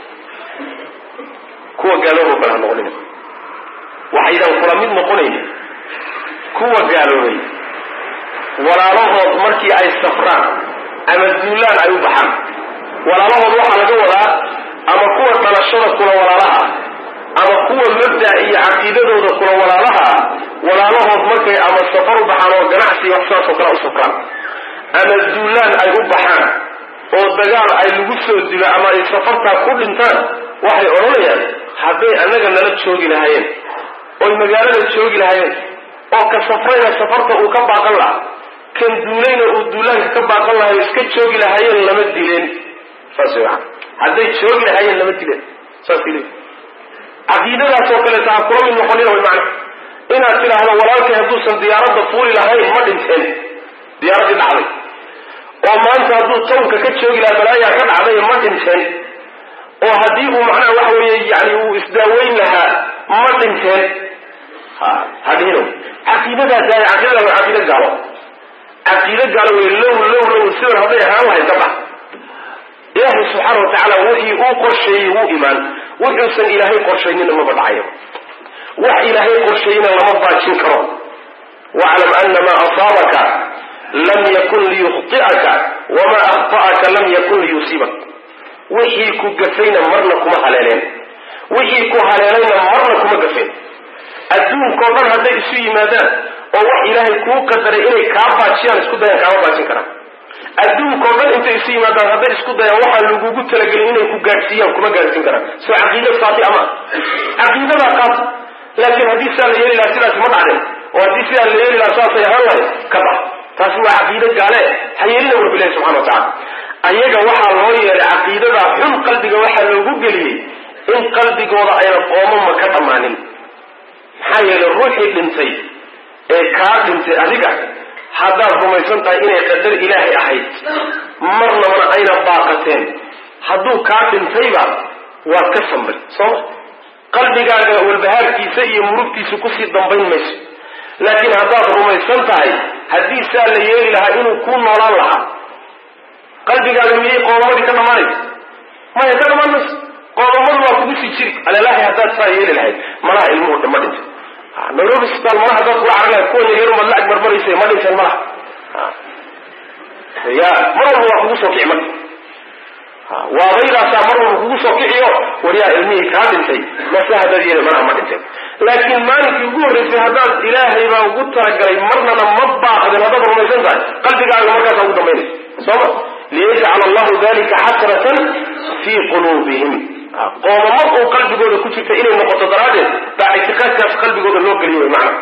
kuwa gaaloobay oo kale ha noqonina waxaydan kula mid noqonayn kuwa gaaloobay walaalahood markii ay safraan ama duulaan ay u baxaan walaalahood waxaa laga wadaa ama kuwa dhalashada kula walaalaha ama kuwa mabda iyo caqiidadooda kula walaalaha walaalahood markay ama safar u baxaan oo ganacsi wax saasoo kale u safraan ama duulaan ay u baxaan oo dagaal ay lagu soo dilo ama ay safartaa ku dhintaan waxay odhanayaan hadday annaga nala joogi lahaayeen oy magaalada joogi lahaayeen oo ka safrayna safarta uu ka baaqan lahaa kan duulayna uu duulaanka ka baaqan lahayo iska joogi lahaayeen lama dileen saas way hadday joogi lahaayeen lama dileen saas le caqiidadaas oo kaleeta ha kula mid noqonina way macna inaad tidhaahdo walaalkay hadduusan diyaaradda fuuli lahayn ma dhinteen diyaaraddii dhacday oo maanta hadduu tawnka ka joogi lahaa balaayaa ka dhacday ma dhinteen oo haddii uu macnaha waxa weeye yani uu isdaaweyn lahaa ma dhinteen ha hadhino caqiidadaas yahay caqiidada waa caqiida gaalo caqiido gaalo wey low low low sidan hadday ahaan lahayd ka bax ilaahay subxaana wa tacaala wixii uu qorsheeyey wuu imaan wuxuusan ilaahay qorshaynina maba dhacayo wax ilaahay qorsheeyena lama baajin karo waclam ana maa asaabaka lam yakun liyukhti'aka wamaa akhta'aka lam yakun liyusiibak wixii ku gafayna marna kuma haleeleen wixii ku haleelayna marna kuma gafeen adduunkao dhan hadday isu yimaadaan oo wax ilaahay kuu qadaray inay kaa baajiyaan isku dayaan kaama baajin karaan adduunkao dhan intay isu yimaadaan hadday isku dayaan waxaa lagugu talagelin inay ku gaadhsiiyaan kuma gaadhsiin karaan soo caqiida faati ama caqiidadaa qaad laakiin haddii sidaa la yeeli lahaa sidaasi ma dhacdeen oo haddii sidaa la yeeli lahaa saasay ahaan lahayd ka bax taasi waa caqiide gaale ha yeelina bu ilahi subxana wa tacala ayaga waxaa loo yeelay caqiidada xun qalbiga waxaa loogu geliyey in qalbigooda ayna qoomama ka dhammaanin maxaa yeelay ruuxii dhintay ee kaa dhintay adiga haddaad rumaysan tahay inay qadar ilaahay ahayd marnabana ayna baaqateen hadduu kaa dhintayba waad ka samray sooma qalbigaaga walbahaarkiisa iyo murugtiisa kusii dambayn mayso laakiin haddaad rumaysan tahay haddii saa la yeeli lahaa inuu kuu noolaan lahaa qalbigaaga miyay qoomamadii ka dhammaanaysa maya ka dhammaan mayso qoomamadu waa kugu sii jiri alalahi haddaad saa yeeli lahayd malaha ilmuhu dhama dhintay nairobi sbitaal malaha haddaad kula carar lahayd kuwa yaryar umaad la agbarbaraysa ma dhinteen malaha ya mar walba waa kugu soo kici marka waabaydaasaa mar walba kugu soo kiciyo waryaa ilmihii kaa dhintay mase haddaad yeeli malaha ma dhinteen laakiin maalinkii ugu horreysay haddaad ilaahay baa ugu talagalay marnana ma baaqdin haddaad rumaysan tahay qalbigaaga markaasaa ugu dambaynaysa sooma liyajcala allahu dalika xasratan fii quluubihim qoomamo uu qalbigooda ku jirta inay noqoto daraaddeed baa ictiqaadkaas qalbigooda loo geliyo wy maana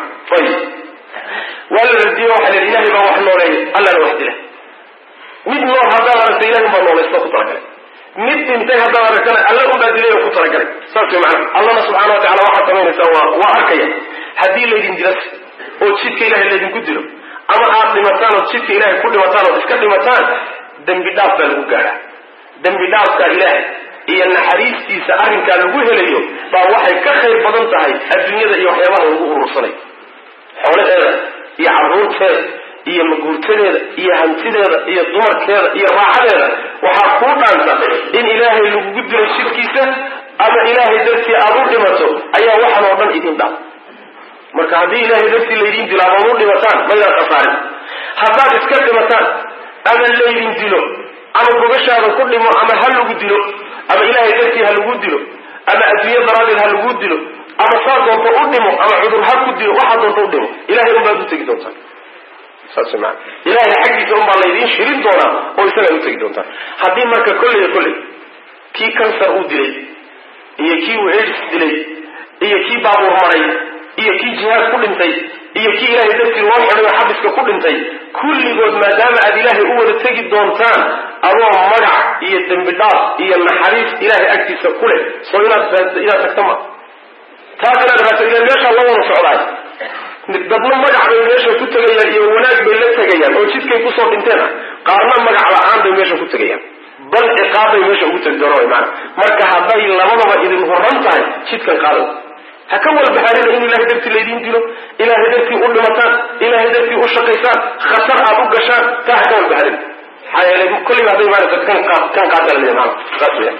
ayib waa la radiyo waxaa la ilahay baa wax nooleeya allana wax dila mid nool haddaad aragta ilahay unbaa noolaysta ku talagalay mid dhintay haddaad aragtana alla unbaa dilay oo ku talagalay saas way macana allana subxana wa tacala waxaad samaynaysaa waa waa arkaya haddii laydin dilas oo jidka ilahay laydinku dilo ama aad dhimataan ood jidka ilahay ku dhimataan ood iska dhimataan dembi dhaaf baa lagu gaadhaa dembi dhaafka ilaahay iyo naxariistiisa arrinkaa lagu helayo baa waxay ka khayr badan tahay adduunyada iyo waxyaabaha lagu urursanay xoolaheeda iyo carruurteeda iyo maguurtadeeda iyo hantideeda iyo dumarkeeda iyo raaxadeeda waxaa kuu dhaanta in ilaahay lagugu dilo jidkiisa ama ilaahay dartii aad u dhimato ayaa waxan oo dhan idin dhaaf marka haddii ilaahay dartii laydin dilo ama u dhimataan maydaan khasaarin haddaad iska dhimataan ama laydin dilo ama gogashaada ku dhimo ama ha lagu dilo ama ilaahay dartii ha lagu dilo ama adduunyo daraaddeed ha lagu dilo ama saa doonto u dhimo ama cudur ha ku dilo waxaa doonto u dhimo ilahay unbaad u tegi doontaan saas maa ilahay xaggiisa unbaa laydiin shirin doonaa oo isagaad u tegi doontaan haddii marka kolley kolley kii kansar uu dilay iyo kii uu aids dilay iyo kii baabuur maray iyo kii jihaad ku dhintay iyo kii ilaahay dartii loo xidhay oo xabiska ku dhintay kulligood maadaama aad ilaahay u wada tegi doontaan adoo magac iyo dembi dhaaf iyo naxariis ilaahay agtiisa ku leh soo inaad inaad tagta ma taas inaad raata ila meeshaa la wada socdaay dadna magac bay meesha ku tegayaan iyo wanaag bay la tegayaan oo jidkay kusoo dhinteen ah qaarna magac la-aan bay meesha ku tegayaan bal ciqaab bay meesha ugu tegi doona maana marka hadday labadaba idin horan tahay jidkan qaado ha ka walbahaarina in ilahay dartii laydiin dilo ilaahay dartii u dhimataan ilaahay dartii u shaqaysaan khatar aad u gashaan taa ha ka walbahaarina maxaa yeelay kolliba hadday maarata kan kan qaadalaya maana saas weya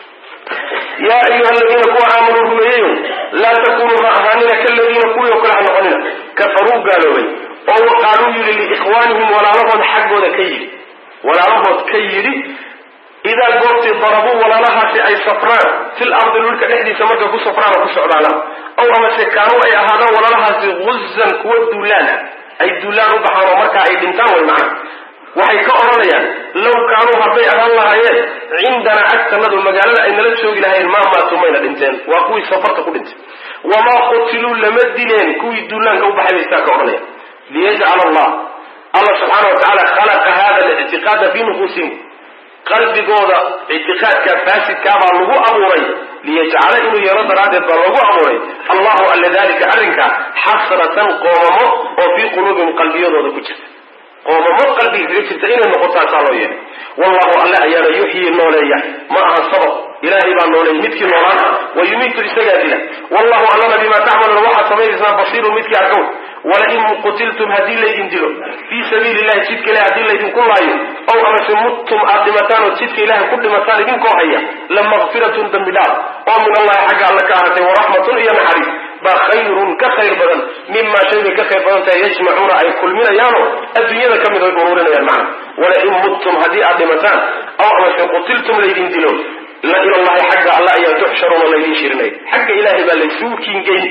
yaa ayuha aladiina kuwa aamanuu rumeeyeyo laa takunuu ha ahaanina kaladiina kuwii oo kale ha noqonina kafaruu gaaloobay oo waqaaluu yidhi liikhwaanihim walaalahood xaggooda ka yidhi walaalahood ka yidhi idaa goortii darabuu walaalahaasi ay safraan fil ardi dhulka dhexdiisa markay ku safraan oo ku socdaanaan ow amase kaanuu ay ahaadaan walaalahaasi guzan kuwa duulaan ah ay duulaan u baxaan oo markaa ay dhintaan way macana waxay ka odhanayaan low kaanuu hadday ahaan lahaayeen cindanaa agtanadu magaalada ay nala joogi lahayn maa maatuu mayna dhinteen waa kuwii safarta ku dhintay wamaa qutiluu lama dileen kuwii duulaanka u baxay bay sidaa ka odhanayaan liyajcala allah allah subxaana wa tacaala khalaqa hada lictiqaada fi nufuusihim qalbigooda ictiqaadka faasidkaabaa lagu abuuray liyajcala inuu yeelo daraaddeed baa lagu abuuray allahu alla dalika arrinka xasratan qoomamo oo fii quluubihim qalbiyadooda ku jirta qoomamo qalbiga kaga jirta inay noqotaasaa loo yeelay wallahu alle ayaana yuxyii nooleeya ma aha sabab ilaahay baa nooleeya midkii noolaana wa yumiitu isagaa dila wallahu allana bimaa tacmaluuna waxaad samaynaysaan basiirun midkii arkow walain qutiltum haddii laydin dilo fii sabiili illahi jidka ilahi haddii laydinku laayo ow amase muttum aad dhimataan oo jidka ilahay ku dhimataan idinkoo haya la makfiratun dambi dhaaf oo min allahi xagga alle ka ahatay waraxmatun iyo naxariis baa khayrun ka khayr badan mima shay bay ka khayr badan tahay yajmacuuna ay kulminayaano adduunyada ka mid ay ururinayaan macna walain muttum haddii aad dhimataan ow amase qutiltum laydin dilo la ilallahi xagga alle ayaa tuxsharuuna laydin shirinay xagga ilaahay baa laysugu kiingeyn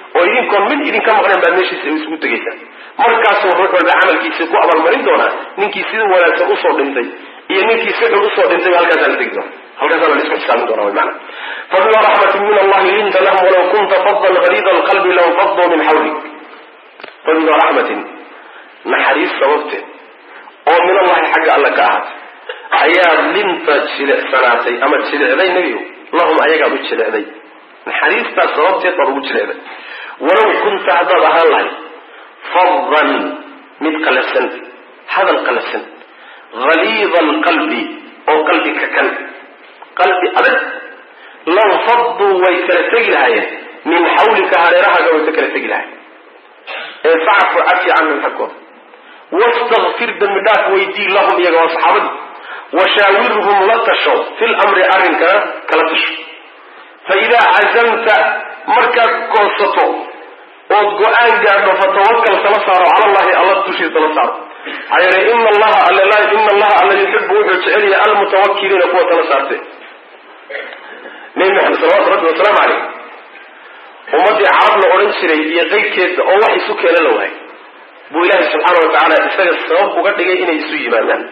oo idinkoon mid idinka maqnayn baad meeshiisa isugu tegaysaan markaasuu ruux walba camalkiisa ku abaalmarin doonaa ninkii sida wanaagsan usoo dhintay iyo ninkii si xun usoo dhintay halkaasaa la tegi doona halkaasaa la isku xisaabin doona wy maana fabima raxmatin min allahi linta lahum walaw kunta fadan galiida alqalbi law faduu min xawlik fabima raxmatin naxariis sababteed oo min allahi xagga alla ka ahaatay ayaad linta jilicsanaatay ama jilicday nebigu lahum ayagaad u jilicday naxariistaas sababteed baad ugu jilicday walaw kunta haddaad ahaan lahayd fadan mid qalafsan hadal qalafsan haliida alqalbi oo qalbi ka kan qalbi adag law faduu way kala tegi lahaayeen min xawlika hareerahaaga way ka kala tegi lahayen ee facfu cafi canhum xaggooda wastakfir dembi dhaaf weydii lahum iyaga waa saxaabadii washaawirhum la tasho fi lamri arrinkana kala tasho fa idaa cazamta markaad goosato ood go-aan gaadho fatawakal kala saaro cala allahi alla dushiisa la saaro maxaa yeelay ina allaha alla ina allaha alla yuxibu wuxuu jecel yahay almutawakiliina kuwa kala saarte nebi maxamed salawatu rabbi wasalaamu caleyh ummaddii carab la odhan jiray iyo qeyrkeeda oo wax isu keena la waayay buu ilaahay subxaana wa tacaala isaga sabab uga dhigay inay isu yimaadaan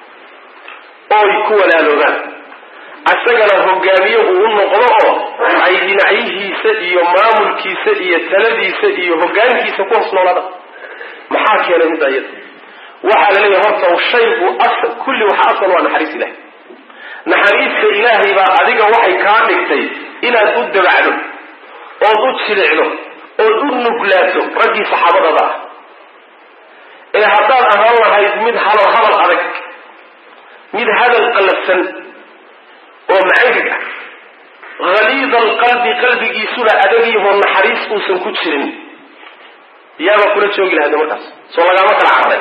ooy ku walaaloogaan isagana hogaamiye uu u noqdo oo ay dhinacyihiisa iyo maamulkiisa iyo taladiisa iyo hogaankiisa ku hoos noolaada maxaa keenay middaa iyada waxaa la leeyahay horta shaygu kulli waxa asal waa naxariis ilahay naxariista ilaahay baa adiga waxay kaa dhigtay inaad u dabacdo ood u jilicdo ood u nuglaato raggii saxaabadada ah ee haddaad ahaan lahayd mid hadal hadal adag mid hadal qallafsan oo macangag ah haliida alqalbi qalbigiisuna adagiyahoo naxariis uusan ku jirin yaaba kula joogi lahayde markaas soo lagaama kala carray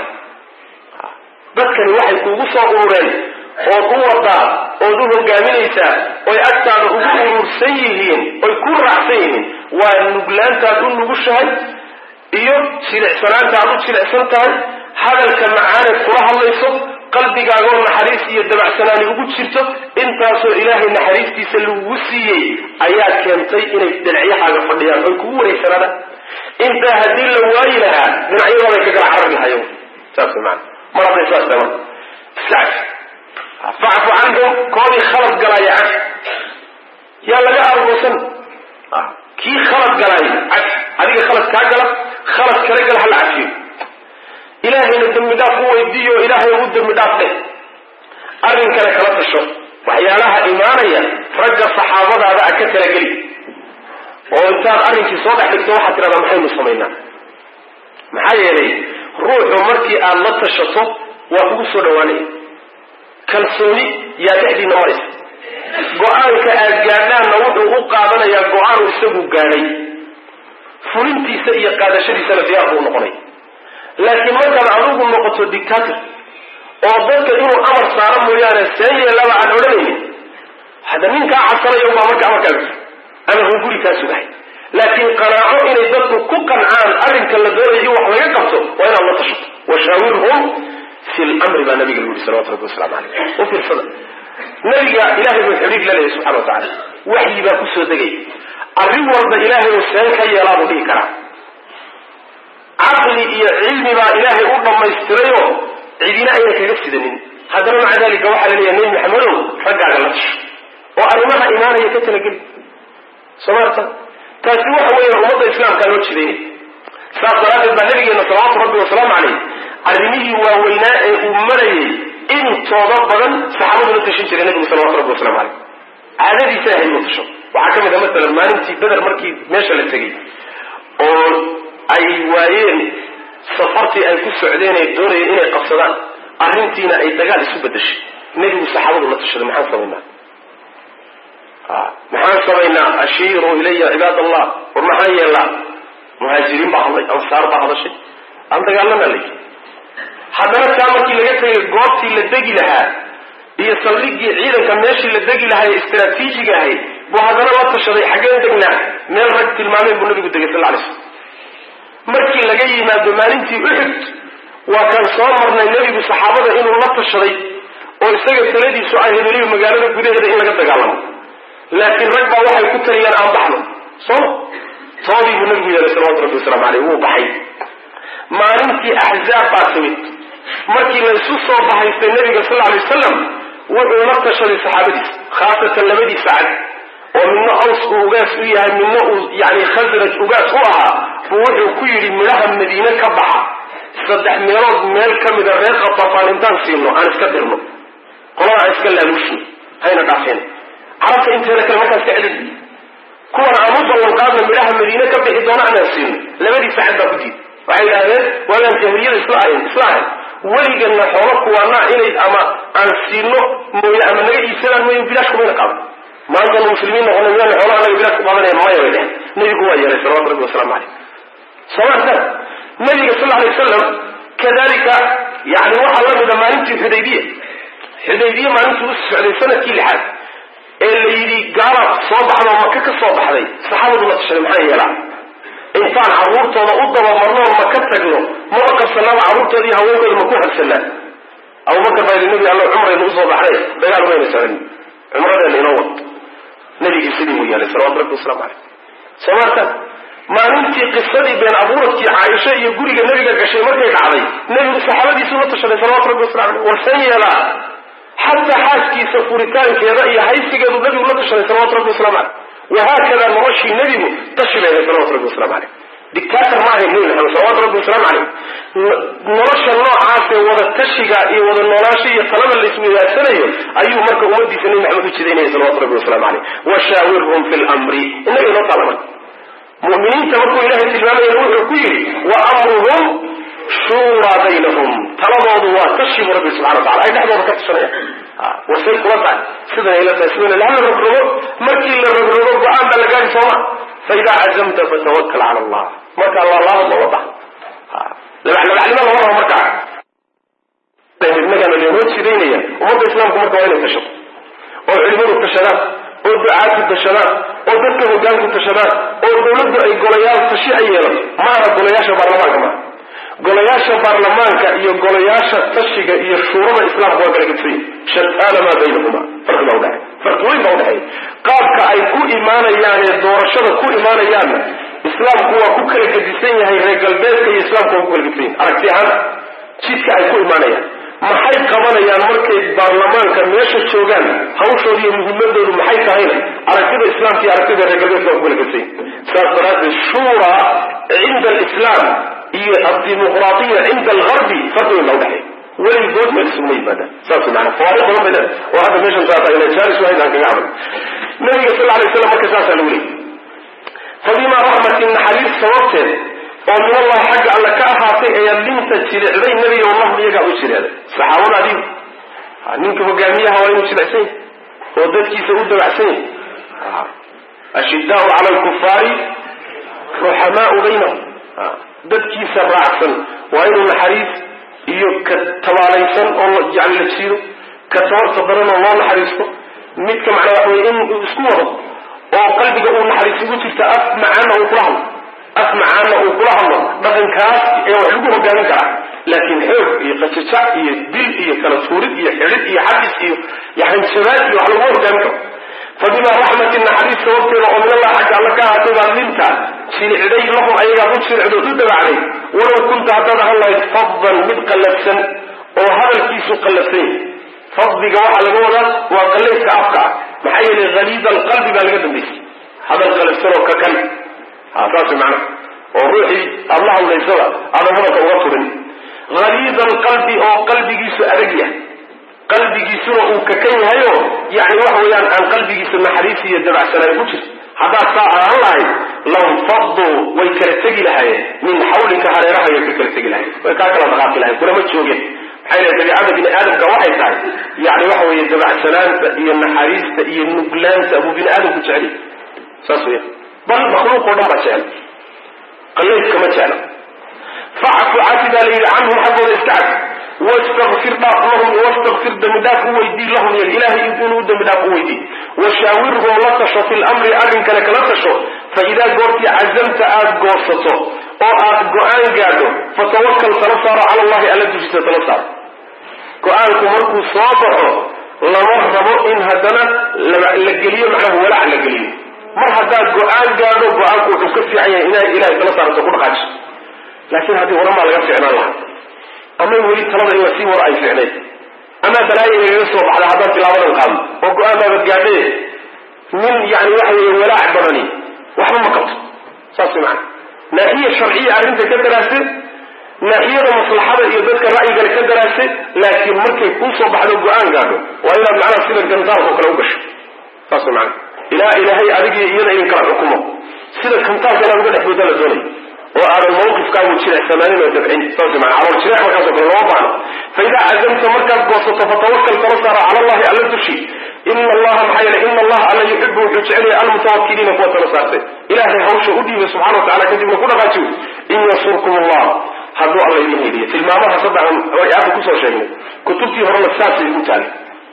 dadkani waxay kuugu soo urureen ood u wadaa ood u hogaaminaysaa oy agtaada ugu urursan yihiin oy ku raacsan yihiin waa nuglaantaad u nugushahay iyo jilicsanaanta aad u jilicsan tahay hadalka macaaneed kula hadlayso qalbigaagoo naxariis iyo dabacsanaani ugu jirto intaasoo ilaahay naxariistiisa lagugu siiyey ayaa keentay inay dhinacyahaaga fadhiyaan oy kugu wareegsanaadaan intaa haddii la waayi lahaa dhinacyadooday ka kala carari lahayo saas maana mar hadday saas tahay marka iska caf facfu canhum koodii khalad galaaya caf yaa laga argoosan kii khalad galaaya caf adiga khalad kaa gala khalad kala gala hala cafiyo ilaahayna dembi dhaaf u weydiiyo ilaahay ugu dembi dhaaf dheh arrinkana kala tasho waxyaalaha imaanaya ragga saxaabadaada a ka kala geli oo intaad arrinkii soo dhex dhigto waxaad tidhahdaa maxaynu samaynaa maxaa yeelay ruuxu markii aad la tashato waa kugu soo dhawaanaya kalsooni yaa dhexdiina maraysa go-aanka aad gaadhaanna wuxuu u qaadanayaa go-aanu isagu gaadhay fulintiisa iyo qaadashadiisana diyaar buu noqonay laakiin markaad adigu noqoto dictator oo dadka inuu amar saaro mooyaane seen yeelaba aan odhanaynin hadda ninkaa cabsanaya ubaa marka amarkaa ama hunguri kaa sugahay laakiin qanaaco inay dadku ku qancaan arrinka la doonayo in wax laga qabto waa inaad la tashato washaawirhum fi lmri baa nabiga lagu yuri salawatu rabbi wasalaamu caleyh u fiirsada nabiga ilahay buu xidhiir la leeyahy subxana wa tacala waxyi baa kusoo degay arrin walba ilaahay uu seen ka yeelaa buu dhihi karaa caqli iyo cilmi baa ilaahay u dhammaystirayoo cidina ayna kaga sidanin haddana maca dalika waxaa la leeyahay nebi maxamedow raggaaga la tasho oo arrimaha imaanaya ka talageli soo maarta taasi waxa weeyaan ummadda islaamkaa loo jidaynay saas daraaddeed baa nabigeena salawaatu rabbi wasalaamu caleyh arrimihii waaweynaa ee uu marayay intooda badan saxaabadu la tashin jiray nabigu salawatu rabbi wasalamu caleyh caadadiisa ahayd uu tasho waxaa ka mid a masalan maalintii beder markii meesha la tegey oo ay waayeen safartii ay ku socdeen ay doonayeen inay qabsadaan arrintiina ay dagaal isu bedeshay nebigu saxaabadu la tashaday maxaan samaynaa maxaan samaynaa ashiiruu ilaya cibaad allah war maxaan yeelnaa muhaajiriin baa hadlay ansaar baa hadashay aan dagaalana lay haddana taa markii laga tegay goobtii la degi lahaa iyo saldhigii ciidanka meeshii la degi lahaa ee istraatiijiga ahayd buu haddana la tashaday xaggeen degnaa meel rag tilmaameen buu nabigu degay sal alay slam markii laga yimaado maalintii uxud waa kaan soo marnay nebigu saxaabada inuu la tashaday oo isaga taladiisu ay hebeliyo magaalada gudaheeda in laga dagaalamo laakiin rag baa waxay ku taliyaan aan baxno sooma toodii buu nabigu yeelay salawatu rabbi wasalaamu caleyh wuu baxay maalintii axzaab baa timid markii la isu soo bahaystay nabiga sal lla alay wasalam wuxuu la tashaday saxaabadiisa khaasatan labadiisa cad oo midna aws uu ugaas u yahay midna uu yani khasraj ugaas u ahaa buu wuxuu ku yidhi midhaha madiine ka baxa saddex meelood meel ka mida reer qatafaan intaan siino aan iska dirno qolada aan iska laaluushin hayna dhaafeen carabta inteeda kale markaan iska celin kuwan aan u ballanqaadna midhaha madiine ka bixi doona anaan siino labadii sacad baa ku diid waxay yidhahdeen waagaan jahiliyada isla ahayn isla ahayn weliganna xoolo kuwaanaa inay ama aan siino mooye ama naga iibsadaan mooye bilaash kumayna qaadan maantanu muslimiin noqona miyaana xoolaha naga bilaash ku qaadanaya maya bay dhehen nebigu waa yeelay salawatu rabbi wasalaamu caleyh somaarta nabiga sal alay wasalam kadalika yani waxaa la mida maalintii xudaybiya xudaybiye maalintii u socday sanadkii lixaad ee la yidhi gaalaad soo baxda oo maka ka soo baxday saxaabadu la tashaday maxaa yeelaa intaan carruurtooda u dabamarnoo ma ka tagno maba qabsanaaba carruurtooda iyo haweenkooda ma ku habsanaa abubakar baa yidhi nabi alla cumraynu usoo baxday dagaal mayna socon cumradeena inoo wad nabigii sidii buu yeelay salawatu rabbi waslamu caleyh soo maarta maalintii qisadii been abuuradkii caaisha iyo guriga nebiga gashay markay dhacday nebigu saxaabadiisu la tashaday salawatu rabbi waslamu caleyh warsan yeelaa xataa xaaskiisa furitaankeeda iyo haysigeedu nabigu la tashaday salawatu rabbi waslamu caleyh wahaakada noloshii nebigu tashi bay ahayd salawatu rabbi waslamu caleyh dictator ma ahayn nebi maxamed salawatu rabbi wasalaamu caleyh nolosha noocaasee wada tashiga iyo wada noolaansha iyo talada la isweydaasanayo ayuu marka ummadiisa nebi maxamed u jidaynaya salawatu rabbi waslamu caleyh washaawirhum fi lmri innaga inoo taala marka mu'miniinta markuu ilaahay tilmaamayana wuxuu ku yidhi wa amruhum shuuraa baynahum taladoodu waa tashibu rabbi subxana wa tacala ay dhexdooda ka tashanayaan wasay kula tahay sidan ayla tahay sidan hala rogrogo markii la rogrogo go-aan baa la gaari sooma faidaa cazamta fatawakal cala allah marka allah laaba ma wada labaclabacnimo lama rabo markaa innagana leenoo jidaynaya ummadda islaamku marka waa inay tashato oo culimadu tashadaan oo ducaadku tashadaan oo dadka hogaanku tashadaan oo dawladdu ay golayaal tashi ay yeelato maaha golayaasha baarlamaanka maaha golayaasha baarlamaanka iyo golayaasha tashiga iyo shuurada islaamka waa kala gedsan shataana maa baynahuma farqi baa udhexay farqi weyn baa udhexeeya qaabka ay ku imaanayaane doorashada ku imaanayaanna islaamku waa ku kala gedisan yahay reer galbeedka iyo islaamku waa ku kala gedisan yahay aragti ahaan jidka ay ku imaanayaan maxay qabanayaan markay baarlamaanka meesha joogaan hawshooda iyo muhimadoodu maxay tahayna aragtida islaamka iyo aragtida reer galbeedka waa ku kala gedsan yahay saas daraaddeed shuura cinda alislaam iyo addimuqraadiya cinda algarbi farqi weyn baa udhexeeya weligood meel isuma yimaadaan saas maana fawaariq badan bay leedahay oo hadda meeshan saa tahay jaalis wahayd aan kaga camal nabiga sal alay slam marka saasaa lagu leeyay fabimaa raxmatin naxariis sababteed oo min allahi xagga alle ka ahaatay ayaa linta jilicday nebiga wallahu iyagaa u jireeday saxaabada adigu ninka hogaamiyaha waa inuu jilicsan yahy oo dadkiisa u dabacsan yahy ashidaau cala alkufaari ruxamaau baynahum dadkiisa raacsan waa inuu naxariis iyo ka tabaalaysan oo yani la jiido ka tabarta daran oo loo naxariisto midka macnaa waxa weye in isku wado oo qalbiga uu naxariis ugu jirta af macaana uu kula hadlo af macaana uu kula hadlo dhaqankaas ee wax lagu hogaamin karaa laakiin xoog iyo qajajac iyo dil iyo kala tuurid iyo xidhid iyo xabis iyo yani jabaad iyo wax laguma hogaamin karo fabimaa raxmatin naxariis sababteeda oo min allah xagga alla ka ahaatay baa linta jilicday lahum ayagaa u jilicdood u dabacday walow kunta haddaad ahaan lahayd faddan mid qallafsan oo hadalkiisu qallafsan yahy faddiga waxaa laga wadaa waa qallayska afka ah maxaa yeelay haliida alqalbi baa laga dambaysay hadal qallafsan oo ka kan ha saas macna oo ruuxii aada la hadlaysada aadan hadalka uga turin haliida alqalbi oo qalbigiisu adag yahay qalbigiisuna uu kakan yahayo yani waxa weeyaan aan qalbigiisa naxariis iyo dabacsanaan ku jirto haddaad saa ahaan lahayd lanfaduu way kala tegi lahaayeen min xawlika hareeraha way ka kala tegi lahayen way kaa kala dhaqaaqi lahayen kulama joogeen maxay lehay dabiicada bini aadamka waxay tahay yani waxa weeye dabacsanaanta iyo naxariista iyo nuglaanta buu bini aadamku jecel saas weya bal makhluuq oo dhan baa jecel qallayska ma jecla facfu cafi baa la yidhi canhum xaggooda iska cafi wastakfir dhaaf lahum wastakfir dembi dhaaf u weydii lahum y ilahay inuu dembi dhaaf u weydii washaawirhum la tasho fi lamri arrinkana kala tasho fa idaa goortii cazamta aada goosato oo aad go-aan gaadho fatawakal tala saaro cala allahi alla dushiisa tala saaro go-aanku markuu soo baxo lama rabo in haddana la geliyo macnaha walaac la geliyo mar haddaad go-aan gaadho go-aanku wuxuu ka fiican yahay inaa ilahay tala saarato ku dhaqaajiso laakiin haddii horamaa laga ficnaan lahaa ama weli talada in lasii waro ay ficnayd ama balaayo inagaga soo baxda haddaan tilaabadan qaadno oo go-aan baabad gaadhe nin yani waxa weeye walaac badani waxba ma qabto saas mana naaxiya sharciya arrinta ka daraase naaxiyada maslaxada iyo dadka ra'yigale ka daraase laakiin markay kuu soo baxdo go-aan gaadho waa inaad macnaha sida gantaalka oo kale u gasho saas mana ilaa ilaahay adigii iyada idin kala xukumo sida kantaalka inaad uga dhex booda la doonay oo aadan mawqifkaagu jirecsamaanin oo dabcin saas mana calool jirec markaas oo kale looma baano fa idaa cazamta markaad goosato fatawakal tala saara cala allahi alla dushi ina allaha maxaa yeele ina allaha alla yuxibu wuxuu jecel yahay almutawakiliina kuwa tala saartay ilaahay hawsha u dhiibay subxana wa tacala kadibna ku dhaqaajiyo in yansurkum allah hadduu alla idin heliyo tilmaamaha saddexan aada kusoo sheegnay kutubtii horena saasay ugu taali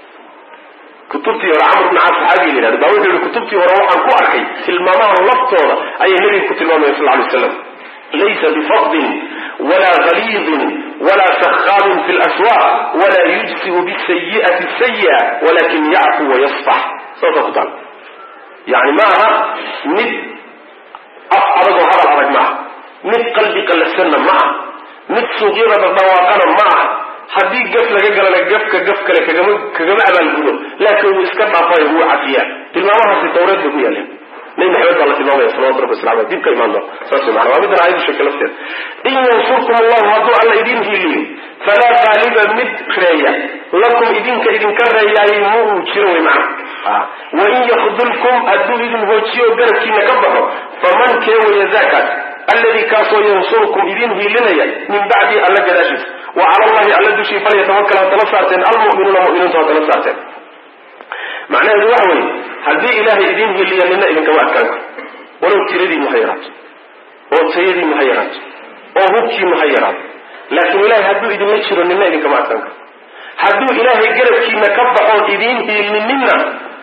kutubtii hore camr bn caas saxaabiga la yihahdo baa wuxuu yihi kutubtii hore waxaan ku arkay tilmaamaha laftooda ayay nebiga ku tilmaamaya sal lay slam laysa bifadin wala galiidin wala sakhaabin fi laswaaq wala yujsiu bisayi'ati sayi'a walakin yacfu wayasfax saasa ku taal yani maaha mid af adagoo hadal adag maaha mid qalbi qallafsanna ma ah mid suuqyada dhardhawaaqana ma ah haddii gaf laga galana gafka gaf kale kagama kagama abaalgudo laakiin wuu iska dhaafayo wuu cafiyaa tilmaamahaasi tawreed bay ku yaaleen nabi maxamed baa la tilmaamaya salawatu rabbi wasalam dib ka imaan doon saas wey maana waa midan aayaddu sheegtay lafteeda in yansurkum allahu hadduu alla idin hiiliyo falaa qaaliba mid reeya lakum idinka idinka reeyaayay ma uu jiro wey macna wain yakdulkum hadduu idin hoojiyo garabkiina ka baxo faman kee waya zaakaas alladii kaasoo yansurukum idin hiilinaya min bacdi alla gadaashiisa wa cala allahi alla dushii falyatawakal ha tala saarteen almu'minuuna mu'miniintu ha tala saarteen macnaheedu waxa weeye haddii ilaahay idin hiliya nina idinkama adkaan karo walow tiradiinu ha yaraato oo tayadiinu ha yaraato oo hubkiinu ha yaraato laakiin ilahay hadduu idinla jiro nina idinkama adkaan karo hadduu ilaahay garabkiina ka baxoon idiin hiilininna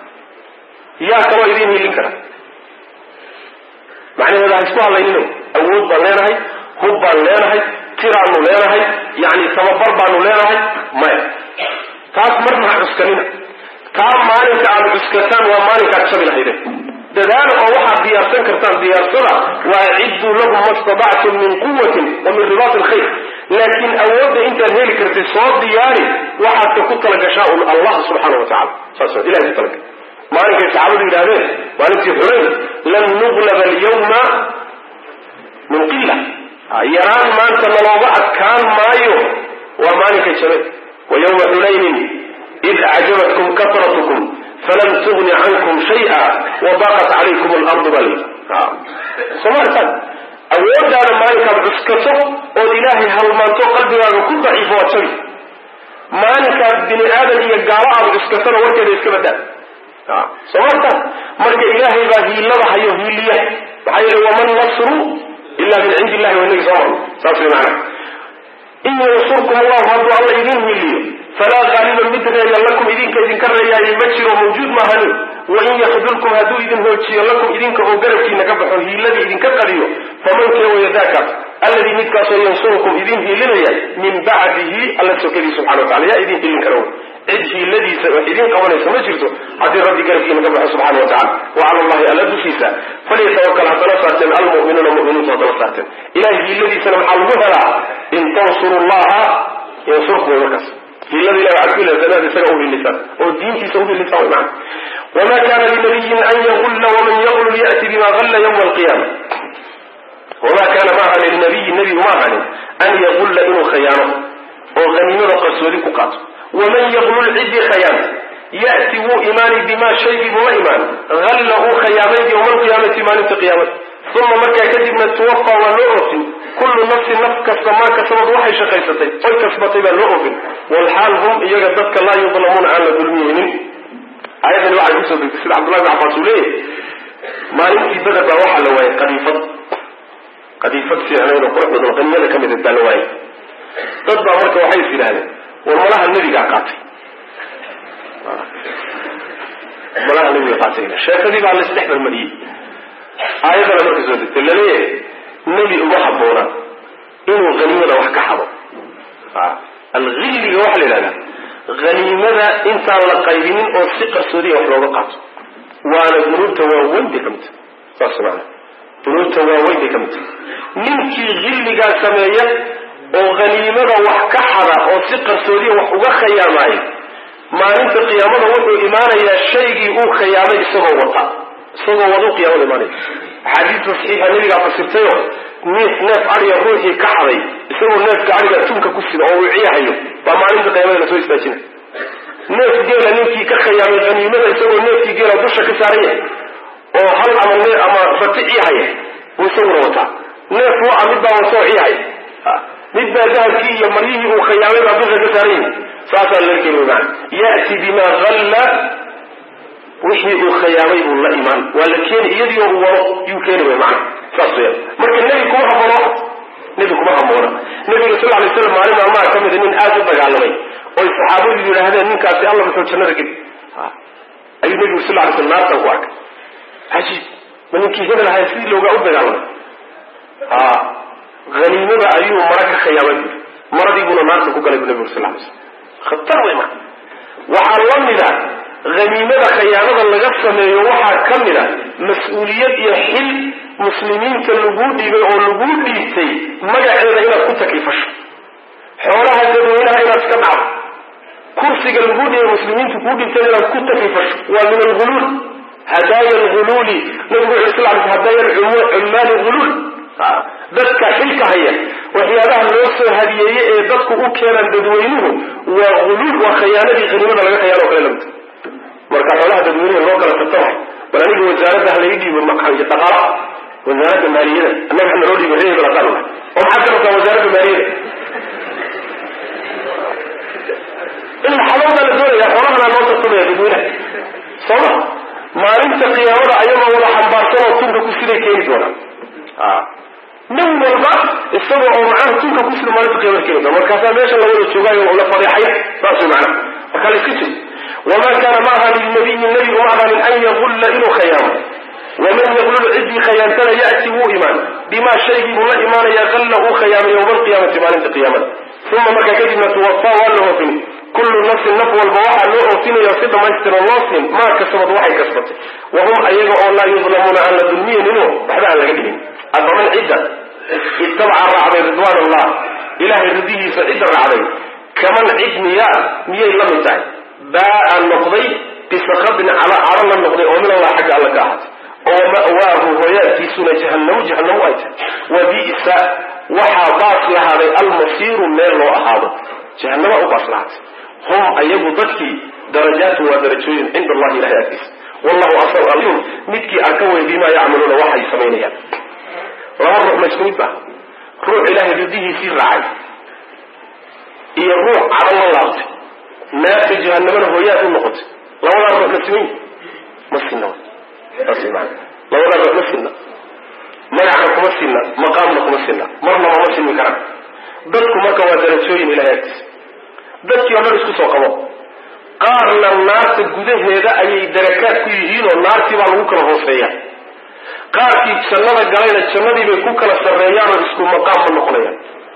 yaa kaloo idiin hiilin kara macnaheeda ha isku hadlaynino awood baan leenahay hub baan leenahay tiraanu leenahay yani tababar baanu leenahay maya taas marna ha cuskanina taa maalinka aada cuskataan waa maalinkaad shabi lahaydeen dadaal oo waxaad diyaarsan kartaan diyaarsada waacidduu lahum ma stadactum min quwatin wa min ribaat alkhayr laakiin awoodda intaad heli kartid soo diyaari waxaadka ku talagashaa un allah subxaana wa tacala saas ilahay ku talagal maalinkay saxaabadu yidhahdeen maalintii xunayn lan nuglaba alyawma min qila yaraan maanta nalooga adkaan maayo waa maalinkay jabay wa yawma xunaynin id acjabatkum kasratukum falam tugni cankum shaya wadaqat calaykum alardu bal somaalitaan awoodaada maalinkaad cuskato ood ilaahay halmaanto qalbigaaga ku daciifo waa jabi maalinkaad bini aadan iyo gaalo aada cuskatona warkeeda iska badaa somaalitaan marka ilaahay baa hiilada hayo hiiliya maxaa yeele waman nasru ila min cindi illahi waa inagi soo marno saas way macana in yansurkum allahu hadduu alla idin hiiliyo falaa qaaliba mid reeya lakum idinka idinka reeyaaye ma jiro mawjuud maahani wain yakdulkum hadduu idin hoojiyo lakum idinka oo garabkiina ka baxo hiiladii idinka qadiyo faman kee waya daakaas alladii midkaasoo yansurukum idin hiilinaya min bacdihi alla sokadii subxana wa tacala yaa idin hiilin kara cid hiiladiisa wax idin qabanaysa ma jirto haddii rabbi garabkiina ka baxo subxana wa tacala wa cala allahi alla dushiisa falyatawakal ha tala saarteen almu'minuuna mu'miniintu ha tala saarteen ilahay hiiladiisana waxaa lagu helaa in tansuru llaha yansurkum way markaas hiilada ilahi waxaad ku ilaasanaad isaga u hilisaan oo diintiisa u hilisaan way macana wma kana linabiyin an yagulla waman yaglul ya'ti bima galla ywma alqiyama wama kaana ma ahanin linabiyin nebigu ma ahanin an yagulla inuu khayaano oo haniimada qarsoodi ku qaato waman yaglul ciddii khayaanta ya'ti wuu imaani bima shaygii buu la imaan halla uu khayaamay yowma alqiyaamati maalinta qiyaamada uma markaa kadibna tuwafa waa loo oofin kullu nafsin naf kasta maa kasabad waxay shaqaysatay oy kasbatay baa loo oofin walxaal hum iyaga dadka laa yudlamuuna aan la dulmiyeynin aayadani waxay kusoo degtay sida cabdullahi bin cabbaas uu leeyahy maalintii beder baa waxaa la waayay qadiifad qadiifad fiicnayn oo qurux badan qaniyada ka mid baa la waayay dad baa marka waxay is yidhahdeen war malaha nebigaa qaatay malaha nebiga qaatay sheekadii baa laisdhex marmariyey aayadana marka soo degtay laleeyahay nebi uma habboona inuu haniimada wax ka xado alhilliga waxaa la yidhahdaa haniimada intaan la qaybinin oo si qarsoodiya wax looga qaato waana dunuubta waaweyn bay ka mid tahay saas maana dunuubta waaweyn bay ka mid tahay ninkii hilligaa sameeya oo haniimada wax ka xada oo si qarsoodiya wax uga khayaamaayo maalinta qiyaamada wuxuu imaanayaa shaygii uu khayaamay isagoo wata isagoo waduu qiyaamada imaanaya axaadiista saxiixa nabigaa fasirtayo neef neef adiga ruuxii ka xaday isagoo neefka adiga tunka ku sida oo uu ciyahayo baa maalinta qiyaamada lasoo istaajina neef geela ninkii ka khayaamay haniimada isagoo neefkii geela dusha ka saaran yahay oo hal ama ne ama rati ciyahaya buu isaguna wataa neef waa mid baa wasoo ciyahaya mid baa dahabkii iyo maryihii uu khayaamay baa dusha ka saaran yahay saasaa laga keeni wy maana ya'ti bima halla wixii uu khayaamay buu la imaan waa la keeni iyadii oo uu wado yuu keeni wy maana saas weya marka nebi kuma haboona nebi kuma haboona nebiga sal alay slam maalin maalmaha ka mida nin aada u dagaalamay oy saxaabadu yidhaahdeen ninkaasi alla muxuu jannada geli ayuu nebigu sal lay slam naartan ku arkay cajiib ma ninkii hebel ahay sidii loogaa u dagaalamay a haniimada ayuu mara ka khayaamay bui maradiibuna naarta ku galay bu nebigu sal lay slam khatar wey marka waxaa la mida haniimada khayaanada laga sameeyo waxaa ka mid a mas-uuliyad iyo xil muslimiinta laguu dhiibay oo laguu dhiibtay magaceeda inaad ku taklifasho xoolaha dadweynaha inaad iska dhacdo kursiga laguu dhiibay muslimiinta kuu dhiibtay inaad ku taklifasho waa min alghuluul hadaaya alghuluuli nabigu wuxu sal l hadaaya cummaali huluul dadka xilka haya waxyaabaha loo soo hadiyeeye ee dadku u keenaan dadweynuhu waa huluul waa khayaanadii haniimada laga khayaano o kale lamid marka xoolaha dadweynaha loo kala tartama bal aniga wasaaradda ha laga dhiibo dhaqaala wasaaradda maaliyada annaga ha naloo dhiibo reer hebel haddaan nahay oo maxaad ka rabtaa wasaaradda maaliyada in xaloodaa la doonaya xoolahana loo tartamaya dadweynaha sooma maalinta qiyaamada ayagoo wada xambaarsan oo tunka ku siday keeni doonaan nin walba isaga oo macnaha tunka ku sida maalinta qiyamada keeni doona markaasaa meesha la wada joogaayo la fadeexay saas way macnaha marka la iska jiro wma kana ma aha lilnabiyi nabi uma ahaanin an yaqulla inuu khayaamo waman yaqlul ciddii khayaantana ya'ti wuu imaan bimaa shaygii buu la imaanaya qalla uu khayaamay yowma alqiyaamati maalinta qiyaamada uma markaa kadibna tuwafaa waa la oofin kullu nafsin naf walba waxaa loo oofinaya si dhammaystiran loo siin maa kasabad waxay kasbatay wahum ayaga oo laa yudlamuuna aan la dulmiyanino waxba aan laga dhigin afaman cidda ittabaca raacday ridwaan allah ilahay ridihiisa cidda raacday kaman cid miyaa miyay la mid tahay baa noqday bisakabin caro la noqday oo min allah xagga alla ka ahaatay oo ma'waahu hooyaadkiisuna jahannamu jahannamu ay tahay wa bi'sa waxaa baas lahaaday almasiiru meel loo ahaado jahannama u baas lahaatay hum ayagu dadkii darajaatu waa darajooyin cinda allahi ilahay agtiisa wallahu asal alim midkii arka wey bimaa yacmaluuna waxay samaynayaan laba ruux ma isku mid ba ruux ilaahay ridihiisii raacay iyo ruux caro la laabtay naarta jahanamana hooyaad u noqotay labadaa ruux ma siman ma sinna saas maana labadaa ruux ma sinna magacna kuma sinna maqaamna kuma sinna marnaba ma sinmi karaan dadku marka waa darajooyin ilahay agtiisa dadkii o dhan isku soo qabo qaarna naarta gudaheeda ayay darakaad ku yihiin oo naartii baa lagu kala hooseeya qaarkii jannada galayna jannadii bay ku kala sarreeyaan oo isku maqaam ma noqonayaan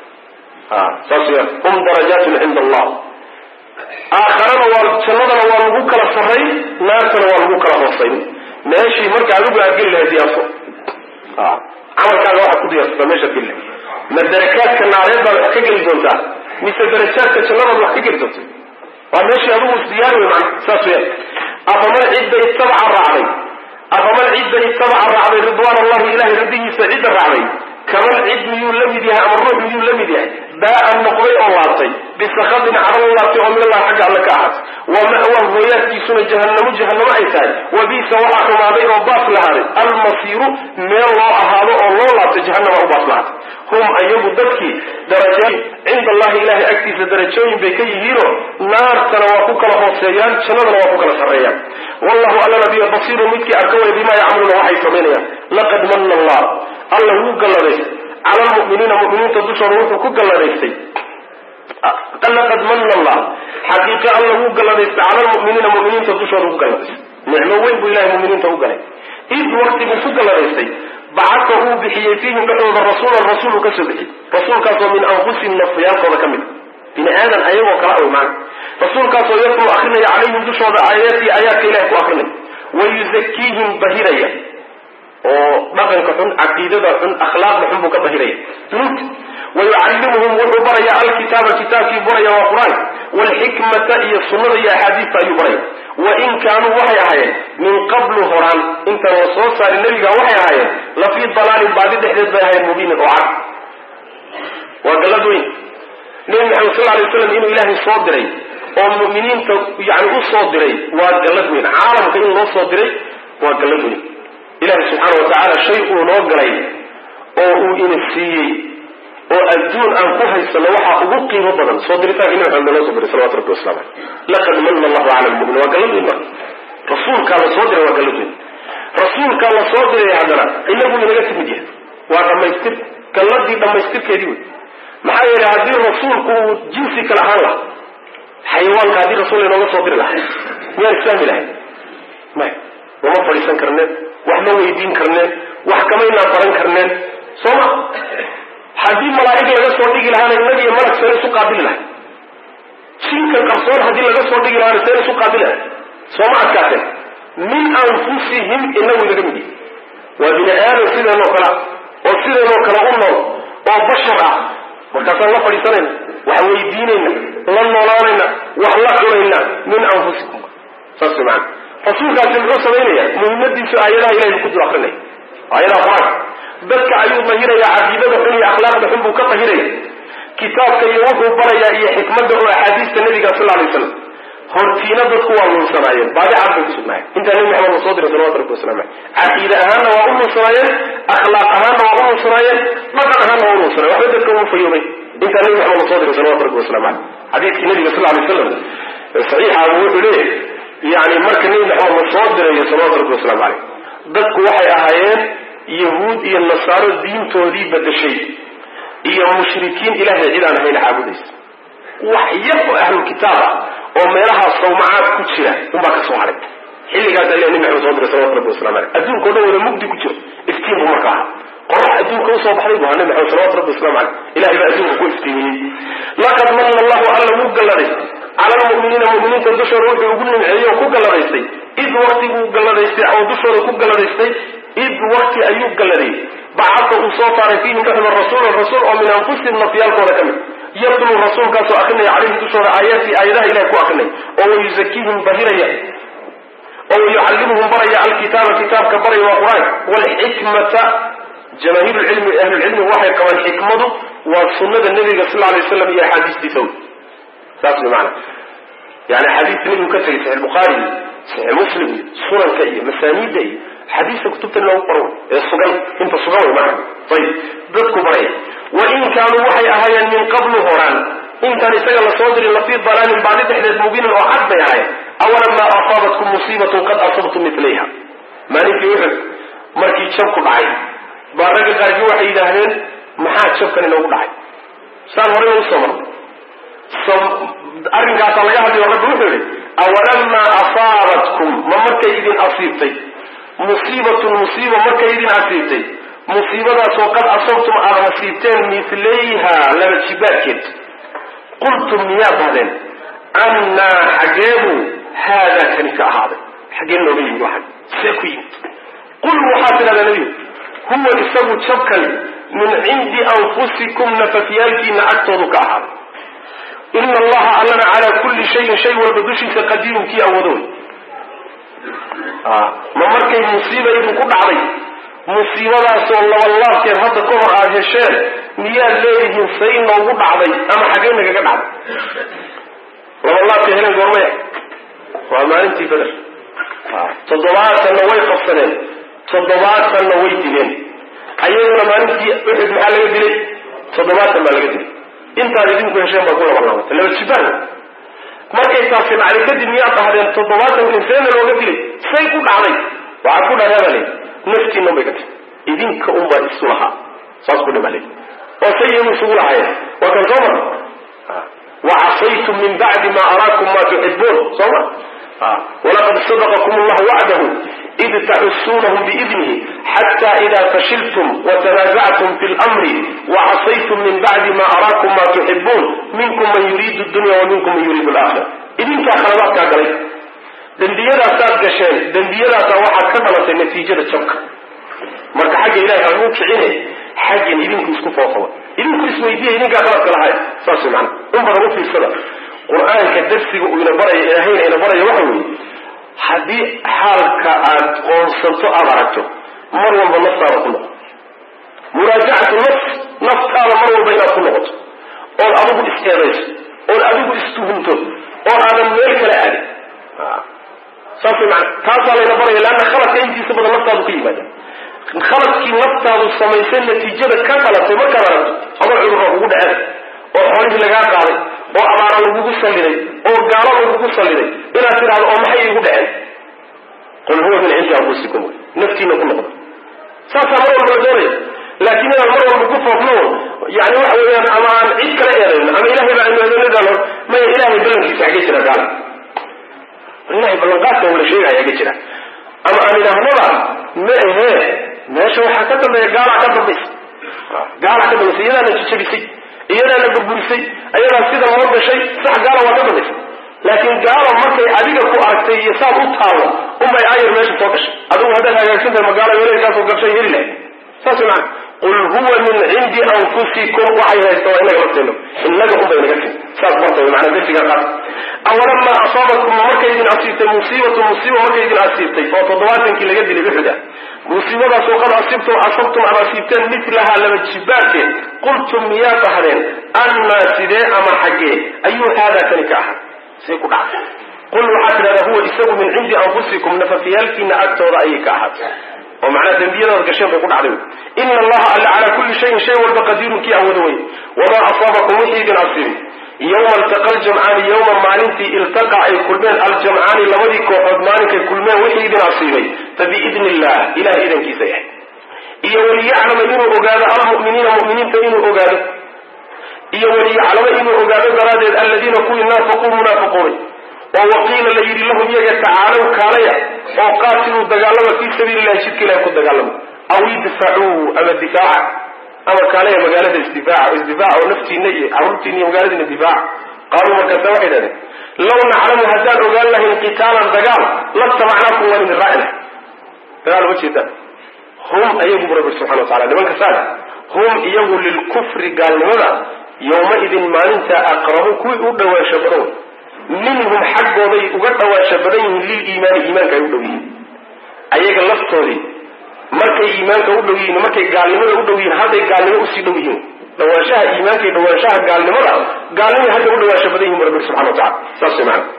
saas ya hum darajaatun cinda allah aakharana waa jannadana waa lagu kala sarray naartana waa lagu kala hoosayn meeshii marka adigu aad geli lahay diyaarso camalkaaga waxaad ku diyaarsataa meeshaad geli lahay ma darakaadka naareed baad wax ka geli doontaa mise darajaadka jannadaad wax ka geli doonta waa meeshii adigu isdiyaari wey mana saas weya afaman cidda ittabaca raacday afaman cidda ittabaca raacday ridwaan allahi ilahay radigiisa cidda raacday kaman cid miyuu la mid yahay ama ruux miyuu la mid yahay baa-an noqday oo laabtay bisakadin caro la laabtay oo min allah xagga alle ka ahaatay wa ma'waa hooyaadkiisuna jahannamo jahannamo ay tahay wa bisa waxaa xumaaday oo baas lahaaday almasiiru meel loo ahaado oo loo laabtay jahannama u baas lahaatay hum ayagu dadkii darajooyin cinda allahi ilahay agtiisa darajooyin bay ka yihiinoo naartana waa ku kala hooseeyaan jannadana waa ku kala sarreeyaan wallahu allana biyo basiirun midkii arka way bimaa yacmaluuna waxay samaynayaan laqad manna allah alla wuu galladaystay cala lmu'miniina mu'miniinta dushooda wuxuu ku galladaystay laqad manna allah xaqiiqe alla wuu galladaystay cala lmu'miniina mu'miniinta dushooda ku galladaystay nicmo weyn buu ilahay mu'miniinta u galay id waktiguu ku galladaystay bacadka uu bixiyey fiihim dhexdooda rasuulan rasuulu ka soo bixiyey rasuulkaasoo min anfusihim nafyaalkooda ka mid bini aadan ayagoo kala awy maana rasuulkaasoo yatluu akrinaya calayhim dushooda aayaati aayaadka ilahay ku akrinay wayuzakiihim bahiraya oo dhaqanka xun caqiidada xun akhlaaqda xun buu ka bahiraya dunuubta wayucallimuhum wuxuu baraya alkitaaba kitaabkii baraya waa qur-aan waalxikmata iyo sunnada iyo axaadiista ayuu baraya wain kaanuu waxay ahaayeen min qablu horaan intaan la soo saarin nebiga waxay ahaayeen la fii dalaalin baadi dhexdeed bay ahayen mubiinin oo cad waa gallad weyn nebi maxamed sal lay slam inuu ilaahay soo diray oo mu'miniinta yani u soo diray waa gallad weyn caalamka in loo soo diray waa gallad weyn ilahi subxaana wa tacaala shay uu noo galay oo uu ina siiyey oo adduun aan ku haysano waxaa ugu qiimo badan soo diritaanka nabi maxamed loo soo diray salawatu rabbi waslamu aleyh laqad mana allahu cala lmumin waa gallad weyn marka rasuulkaa la soo diray waa gallad weyn rasuulkaa la soo diray haddana inagu inaga timid yahay waa dhamaystir galladii dhammaystirkeedii wey maxaa yeelay haddii rasuulku uu jinsi kale ahaan laha xayawaanka haddii rasuul inooga soo diri lahay miyaan islaami lahay maya lama fadhiisan karneen wax ma weydiin karneen wax kamaynaan baran karneen soo ma haddii malaa'ig laga soo dhigi lahaana innaga iyo malag seen isu qaabili lahay jinkan qarsoon haddii laga soo dhigi lahaana seen isu qaabili lahay soo ma adkaateen min anfusihim inagu inaga mid yihi waa bini aadam sideenoo kale oo sideenoo kale u nool oo bashar ah markaasaan la fadhiisanayna wax weydiinayna la noolaanayna wax la cunayna min anfusikum saas way maana rasuulkaasi muxuu samaynaya muhimmadiisu aayadaha ilahay buu ku dul akrinaya aayadaha qur-aanka dadka ayuu dahiraya caqiidada xun iyo akhlaaqda xun buu ka dahiraya kitaabka iyo wuxuu barayaa iyo xikmadda oo axaadiista nabiga sal lla alay slam hortiina dadku waa lunsanaayeen baadi cad bay kusugnaayeen intaa nabi maxamed la soo diray salawatu rabbi wasalam aleyh caqiide ahaanna waa u lunsanaayeen akhlaaq ahaanna waa u lunsanaayeen dhaqan ahaanna waa u lunsanayen waxba dadka ugu fayoobay intaa nabi maxamed la soo diray salawatu rabbi wasalam aleyh xadiidkii nabiga sal lay slam saxiixa wuxuu leeyahy yani marka nebi maxamed la soo dirayo salawatu rabbi wasalaamu caleyh dadku waxay ahaayeen yahuud iyo nasaaro diintoodii badashay iyo mushrikiin ilahay cid aan ahayn caabudaysa wax yar oo ahlulkitaab ah oo meelahaa sawmacaad ku jira unbaa ka soo haray xilligaas alla nebi maxamed soo diray salawatu rabbi waslamu aleyh adduunka o dhan wada mugdi ku jiro iftiin buu marka ahaa qorax adduunka usoo baxday bu ahaa nebi maxamed salawatu rabbi waslamu aleyh ilahay baa adduunka ku iftiimiyey laqad mana allahu alla wuu galladay cala almu'miniina mu'miniinta dushooda wuxuu ugu nimceeyey oo ku galladaystay id waktiguu galladaystay oo dushooda ku galladaystay id wakti ayuu galladay bacadda uu soo saaray fiihim dhexda rasuulan rasuul oo min anfusihim nafyaalkooda ka mid yatluu rasuulkaasoo akrinaya calayhim dushooda aayaati aayadaha ilahay ku akrinay oo wayuzakiihim bahiraya oo wayucallimuhum baraya alkitaaba kitaabka baraya waa qur-aanka waalxikmata jamaahiir lcilmi ahlulcilmi waxay qabaan xikmadu waa sunnada nebiga sal alay waslam iyo axaadiistiisa wey saas way maana yani axaadiista nebigu ka tegay saxix bukhaari iyo saxix muslim iyo sunanka iyo masaaniidda iyo xadiista kutubta loogu qoro ee sugan inta sugan way maana ayib dadku baraya wain kaanuu waxay ahaayeen min qablu horaan intaan isaga lasoo dirin lafii dalaalin baadi dhexdeed mubiinin oo cad bay ahayen awalamaa asaabatkum musiibatun qad asabtum milayha maalinkii uxud markii jab ku dhacay baa ragga qaarkii waxay yidhaahdeen maxaa jabkan inoogu dhacay saan horey usoo marno arrinkaasaa laga hadlayo rabbi wuxuu yihi awalamaa asaabatkum ma markay idin asiibtay musiibatun musiiba markay idin asiibtay musiibadaasoo qad asabtum aada hasiibteen milayha laba jibaadkeed qultum miyaa bahdeen annaa xageebu haadaa kani ka ahaaday xagee nooga yimid waxan see ku yimid qul waxaa tidhahdaa nebigu huwa isagu jabkan min cindi anfusikum nafafyaalkiina agtoodu ka ahaaday ina allaha allana calaa kulli shayin shay walba dushiisa qadiirun kii awoodo ma markay musiiba idinku dhacday musiibadaasoo labalaabkeed hadda ka hor aada hesheen miyaad leedihiin say noogu dhacday ama xaggee nagaga dhacday labalaabka heleen goormaya waa maalintii beder toddobaatanna way qabsadeen toddobaatanna way dileen ayaguna maalintii uxud maxaa laga dilay toddobaatan baa laga dilay intaad idinku hesheen baa ku labalaabatay laba jibaan markay taasi dhacday kadib miyaad dhahdeen toddobaatankan seena looga dilay say ku dhacday waxaad ku dhahdaa baa leyi naftiina bay ka tahy idinka unbaa isu lahaa saas ku dhima leyi oo say iyagu isugu lahaayeen waa kan soo marna wacasaytum min bacdi ma araakum ma tuxibuun soo ma walaqad sadaqakum allahu wacdahu id taxusunahum biidnihi xata ida fashiltum watanazactum fi lmri wacasaytum min bacdi ma araakum ma tuxibuun minkum man yuriidu dunya wa minkum man yuriidu alaakhira idinkaa khaladaadkaa galay dembiyadaasaad gasheen dembiyadaasa waxaad ka dhalatay natiijada jabka marka xagga ilahay haguu kicine xaggan idinku isku foofaba idinku isweydiiya idinkaa qaladka lahay saas mana in badan u fiirsada qur-aanka darsiga uu ina baraya ilaahayna ina baraya waxa weeye haddii xaalka aad qoonsanto aada aragto mar walba naftaada ku noqo muraajacatu nafs naftaada mar walba inaad ku noqoto ood adigu is-eedayso ood adigu istuhunto oo aadan meel kale aadin saas mana taasaa layna baraya leanna khaladka intiisa badan naftaadu ka yimaada khaladkii naftaadu samaysay natiijada ka dhalatay markaad aragto ama cudurra kugu dhaceen oo xoolihii lagaa qaaday oo abaara lagugu salliday oo gaalo lagugu salliday inaad tidhahdo oo maxay igu dhaceen qul huwa min cindi anfusikum naftiina ku noqda saasaa mar walba la doonaya laakiin inaan mar walba ku foofno yani waxa weeyaan ama aan cid kala eedayno ama ilahay baa eedaynadan maya ilahay ballankiisa xagee jira gaala ilahay ballanqaadka wala sheegaya xagee jira ama aan idhaahnaba ma ahee meesha waxaa ka dambeeya gaalaa ka dambaysa gaalaa ka dambaysa iyadaana jijabisay iyadaana burburisay ayadaa sida loo gashay sax gaala waa ka dambaysa laakiin gaalo markay adiga ku aragtay iyo saad u taalo unbay aayar meesha soo gashay adigu haddaad hagaagsan tahay magaalo weelkaasoo gabshay heli lahay saas maana qul huwa min cindi anfusikum waxay haysta waa inaga lafteeno inaga unbay naga tin saas martay maanaa darsiga qaad awalamaa asaabakum markay idin asiibtay musiibatu musiiba markay idin asiibtay oo toddobaatankii laga dilay uxuda musiibadaasoo qad asibtum asabtum ama asiibteen milahaa laba jibaarkeed qultum miyaa dhahdeen annaa sidee ama xaggee ayuu haadaa kani ka ahaa say ku dhacday qul waxaad tidhahdaa huwa isagu min cindi anfusikum nafafyaalkiina agtooda ayay ka ahaatay oo macnaa dembiyadaad gasheen bay ku dhacday ina allaha alla calaa kulli shayin shay walba qadiirun kii awoodo wey wamaa asaabakum wixii idin asiibay yowma iltaqa aljamcaani yowma maalintii iltaqa ay kulmeen aljamcaani labadii kooxood maalinkay kulmeen wixii idin asiibay fa biidni illah ilahay idankiisa yahay iyo waliyaclama inuu ogaado almu'miniina mu'miniinta inuu ogaado iyo waliyaclama inuu ogaado daraaddeed alladiina kuwii naafaquu munaafiquunay oo waqiila la yidhi lahum iyaga tacaalow kaalaya oo qaatiluu dagaalama fii sabiili illahi jidka ilahi ku dagaalama aw idfacuu ama difaaca ama kaalaya magaalada isdifaaca isdifaaca oo naftiina iyo carruurtiina iyo magaaladiina difaaca qaaluu markaasa waxay dhahdeen law naclamu haddaan ogaan lahayn qitaalan dagaal latabacnaakum waan idin raaci lahay dagaal ma jeedaan hum ayagu bu rabbi subxana wa tacala nimanka saada hum iyagu lilkufri gaalnimada yowmaidin maalintaa aqrabu kuwii u dhawaansho badan minhum xaggooday uga dhawaansho badan yihiin liliimaani iimaanka ay u dhow yihiin ayaga laftoodii markay iimaanka u dhow yihiin markay gaalnimada u dhow yihiin hadday gaalnimo usii dhow yihiin dhawaanshaha iimaanka iyo dhawaanshaha gaalnimada gaalnimay hadda u dhawaansho badan yihin bu rabbi subxana wa tacala saas way maana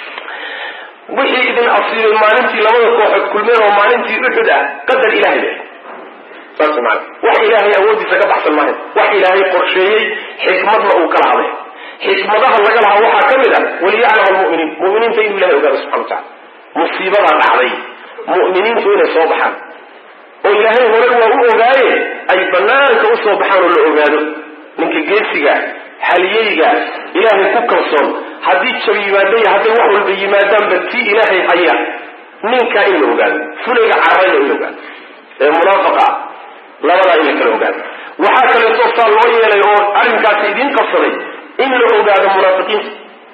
wixii idin asiibay maalintii labada kooxood kulmeen oo maalintii uxud ah qadar ilahay leh saas way maana wax ilaahay awoodiisa ka baxsan maayo wax ilaahay qorsheeyey xikmadna uu kala hadlay xikmadaha laga lahaa waxaa ka mid ah waliyaclam almuminiin muminiinta inuu ilahay ogaado subxana wa tacala musiibadaa dhacday mu'miniintu inay soo baxaan oo ilaahay hore waa u ogaaye ay banaanka usoo baxaan oo la ogaado ninka geesiga haliyeyga ilaahay ku kalsoon haddii jab yimaadaya hadday wax walba yimaadaanba tii ilaahay haya ninkaa in la ogaado fulayga carrayna in la ogaado ee munaafaqa ah labadaa in la kala ogaado waxaa kaleeto saa loo yeelay oo arrinkaasi idiin qabsaday in la ogaado munaafiqiinta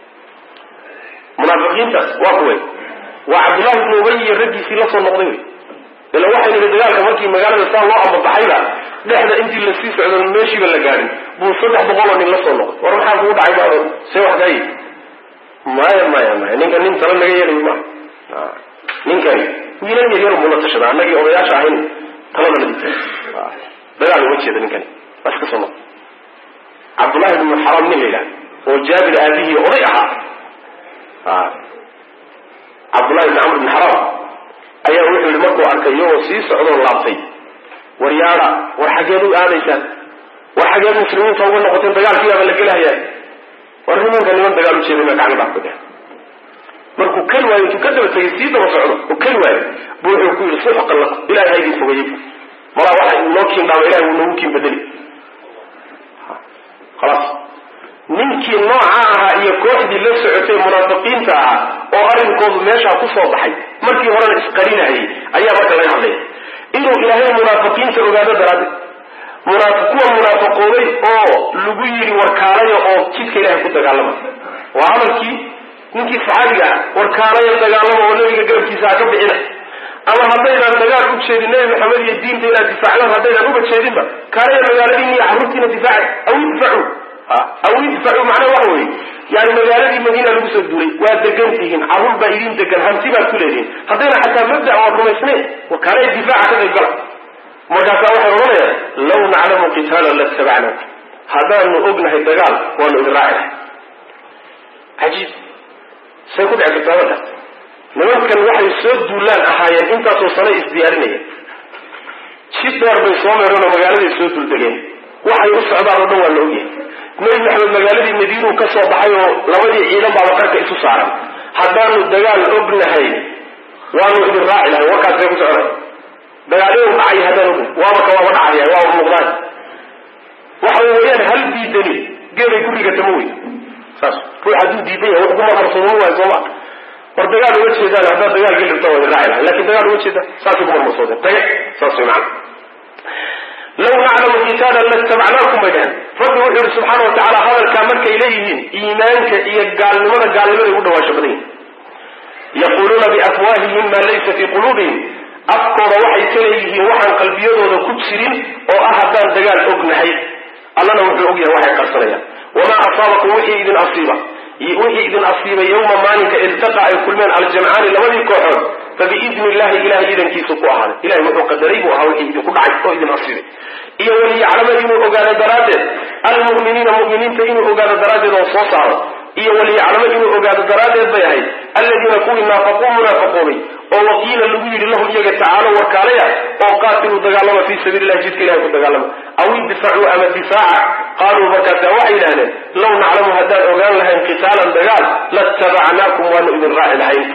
munaafiqiinta waa kuway waa cabdullahi ibnu ubay iyo raggiisii la soo noqday wey ila waxay nihi dagaalka markii magaalada saa loo ambabaxayba dhexda intii lasii socdo meeshiiba la gaadhin buu saddex boqol oo nin la soo noqday war maxaa kugu dhacay baado see wax kaayi maya maya maya ninka nin tala naga yeelayo ma ninkani wiilal yaryar buu la tashada annagii odayaasha ahayn talada la dagaal uma jeeda ninkani waa iska soo noqday cabdullahi ibnu xaram nin la yidhaha oo jaabir aabihii oday ahaa cabdullahi ibni camr ibni xaram ayaa wuxuu yihi markuu arkay iyagoo sii socdoo laabtay war yaada war xageed u aadaysaan war xageed muslimiinta uga noqoteen dagaalkiibaaba la gelahayaa war nimanka niman dagaal ujeeda ma gacmo dhaaf ku dheh markuu keli waayo intuu ka daba tegay sii daba socdo oo keli waayo bu wuxuu ku yihi suxqan lakum ilahay ha idin fogeeyey malaa waxa noo kiin dhaama ilahay wuu noogu kiin bedeli khalaas ninkii nooca ahaa iyo kooxdii la socotay munaafiqiinta ahaa oo arrinkoodu meeshaa ku soo baxay markii horena isqarinayay ayaa marka laga hadlaya inuu ilaahay munaafiqiinta ogaado daraaddeed munaafi kuwa munaafiqooday oo lagu yidhi warkaalaya oo jidka ilahay ku dagaalama waa hadalkii ninkii saxaabiga ah war kaalaya dagaalama oo nabiga garabkiisa ha ka bixina ama haddaydaan dagaal u jeedin nabi maxamed iyo diinta inaad difaacdaan haddaydaan uba jeedinba kaalaya magaaladiina iyo carruurtiina difaaca aw idfacu aw idfacu macnaha waxa weeye yani magaaladii madiina lagu soo duulay waa degan tihiin carruur baa idin degan hanti baad ku leedihiin haddayna xataa mabda oad rumaysnayn kaalaya difaaca ka qayb gala markaasaa waxay odhanayaan law naclamu qitaalan latabacnaak haddaanu ognahay dagaal waanu idin raaci lahay cajiib say ku dhici kartaa marka nimankan waxay soo duulaan ahaayeen intaasoo sano isdiyaarinayeen si dheer bay soo meereen oo magaaladay soo duuldegeen waxay u socdaan oo dhan waa la ogyahay nebi maxamed magaaladii madiinuu ka soo baxay oo labadii ciidan baaba qarka isu saaran haddaanu dagaal ognahay waanu idin raaci lahay warkaasay ku socday dagaal inuu dhacay haddaan ognahay waaba ka waaba dhacaya waaba muuqdaan waxa weeyaan hal diidani geelay ku rigatama wey saas ruux hadduu diidan yahay wax ku marmarsoomo waay sooma war dagaal uma jeedaan haddaad dagaal geli rabta waa idin raaci lahay lakin dagaal uma jeedaan saasay ku marmarsoodeen tage saas way macana law naclamu kitaalan latabacnaakum bay dhaheen rabbi wuxuu yihi subxaana wa tacaala hadalkaa markay leeyihiin iimaanka iyo gaalnimada gaalnimaday ugu dhawaasho badan yihin yaquuluuna biafwaahihim maa laysa fii quluubihim afkooda waxay ka leeyihiin waxaan qalbiyadooda ku jirin oo ah haddaan dagaal ognahay allana wuxuu og yahay waxay qarsanayaan wamaa asaabakum wixii idin asiiba wixii idin asiibay yowma maalinka iltaqa ay kulmeen aljamcaani labadii kooxood fabiidni illahi ilahay idankiisu ku ahaaday ilahay wuxuu qadaray buu ahaa wixii idinku dhacay oo idin asiibay iyo waliyaclama inuu ogaado daraaddeed almu'miniina mu'miniinta inuu ogaado daraaddeed oo soo saaro iyo waliyaclama inuu ogaado daraaddeed bay ahayd alladiina kuwii naafaquu munaafiqoobay oo waqiila lagu yidhi lahum iyaga tacaalo warkaalaya oo qaatiluu dagaalama fii sabiili illahi jidka ilahay ku dagaalama aw idfacuu ama difaaca qaaluu markaasa waxay yidhahdeen law naclamu haddaan ogaan lahayn qitaalan dagaal latabacnaakum waanu idin raaci lahayn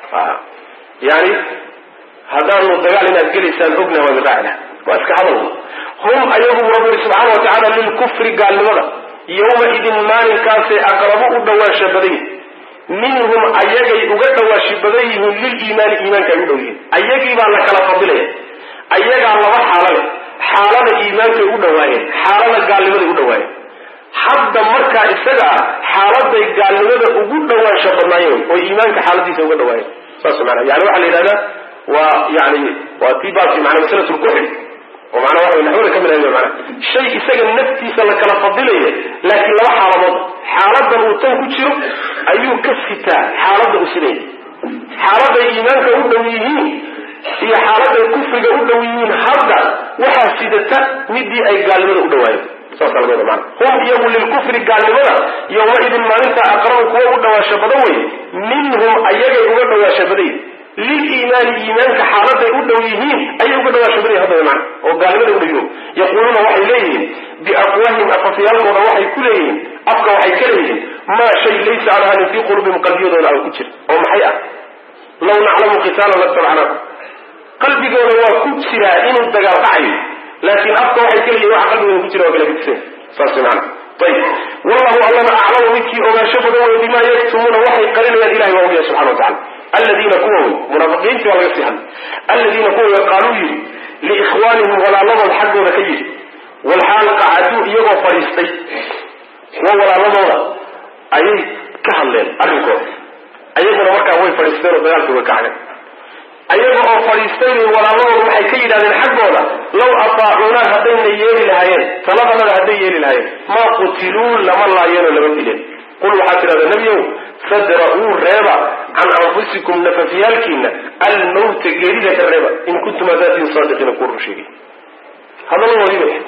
yani haddaanu dagaal inaad gelaysaan ogna waan idin raaci lahayn waa iska hadal hum ayagu rabbi yihi subxaana wa tacaala lilkufri gaalnimada yowma idin maalinkaasay aqrabu u dhawaansha badan yihin minhum ayagay uga dhawaashi badan yihiin liliimaani iimaanka ay u dhow yihiin ayagii baa la kala fadilaya ayagaa laba xaalo leh xaalada iimaankay u dhawaayeen xaalada gaalnimaday u dhawaayeen hadda markaa isaga ah xaaladay gaalnimada ugu dhawaansha badnaayeen oo iimaanka xaaladiisa uga dhawaayeen saas maana yani waxaa la yidhahdaa waa yani waa tii baabkii maana masalatu lkuxri oo macnaa waxa naxwada ka mid ahay mana shay isaga naftiisa la kala fadilaya laakiin laba xaaladood xaaladan uu tan ku jiro ayuu ka sitaa xaaladda uu sinaya xaaladay iimaanka u dhow yihiin iyo xaaladay kufriga u dhow yihiin hadda waxaa sidata midii ay gaalnimada u dhawaayeen saasa laga wada maana hum iyagu lilkufri gaalnimada yowmaidin maalinta aqrabu kuwa u dhawaasho badan wey minhum ayagay uga dhawaasho badan yihin liliimaani iimaanka xaaladay u dhow yihiin ayay uga dhawaasho badan yihin hadda mana oo gaalnimada u dhow yihiin yaquuluuna waxay leeyihiin biafwaahim afafyaalkooda waxay ku leeyihiin afka waxay ka leeyihiin maa shay laysa aan ahanin fii qulubihim qalbiyadooda aan ku jir oo maxay ah law naclamu qitaalan latabacnaakum qalbigooda waa ku jiraa inuu dagaal dhacayo laakiin afka waxay ka leeyihin waxa qalbigooda ku jira waa kala gudsan saas maana ayib wallahu allana aclamu midkii ogaansho badan wey bimaa yaktumuuna waxay qarinayaan ilahay waa ogyahay subxana wa tacala aladiina kuwa wey munaafiqiintii waa laga sii hadlay aladiina kuwa wey qaaluu yidhi liikhwaanihim walaaladood xaggooda ka yidhi walxaal qacaduu iyagoo fadhiistay kuwa walaaladooda ayay ka hadleen arrinkooda ayaguna markaa way fadhiisteen oo dagaalkii way kacdeen ayaga oo fadhiistay bay walaaladooda waxay ka yidhahdeen xaggooda law ataacuunaa haddayna yeeli lahaayeen taladanada hadday yeeli lahaayeen maa qutiluu lama laayeenoo lama dileen qul waxaad tidhahdaa nebiyow fadra'uu reeba can anfusikum nafafyaalkiina almawta geerida ka reeba in kuntum adaatiin saadiqiina kuwa run sheegay hadaladoodii bay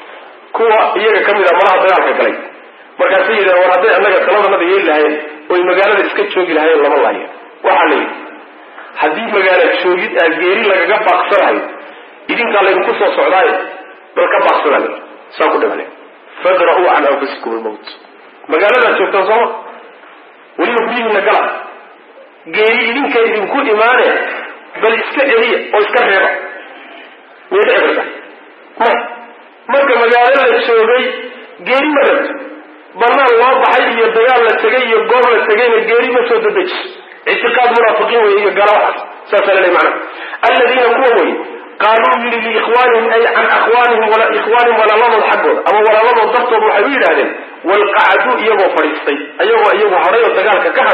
kuwa iyaga ka mid a malaha dagaalka galay markaasay yidhahen war hadday annaga taladanada yeeli lahaayeen oy magaalada iska joogi lahaayeen lama laayeen waxaa la yidhi haddii magaala joogid aa geeri lagaga baaqsanayo idinkaa laydinku soo socdaayo bal ka baaqsada saa ku dhimane fadra'uu can anfusikum almawt magaaladaad joogtaan sooma weliba guryihiina gala geeri idinka idinku imaane bal iska celiya oo iska reeba miyay dhici karta may marka magaalo la joogay geeri ma rabto banaan loo baxay iyo dagaal la tegay iyo goob la tegayna geeri ma soo dadeji ictiqaad munaafiqiin wey iyo gala waxaas saasaa laleey macana aladiina kuwa wey qaaluu yidhi liikhwaanihim ay can akhwaanihim ikhwaanihim walaaladood xaggooda ama walaaladood dartood waxay u yidhahdeen walqacaduu iyagoo fadhiistay ayagoo iyagu hadhay oo dagaalka ka hadhay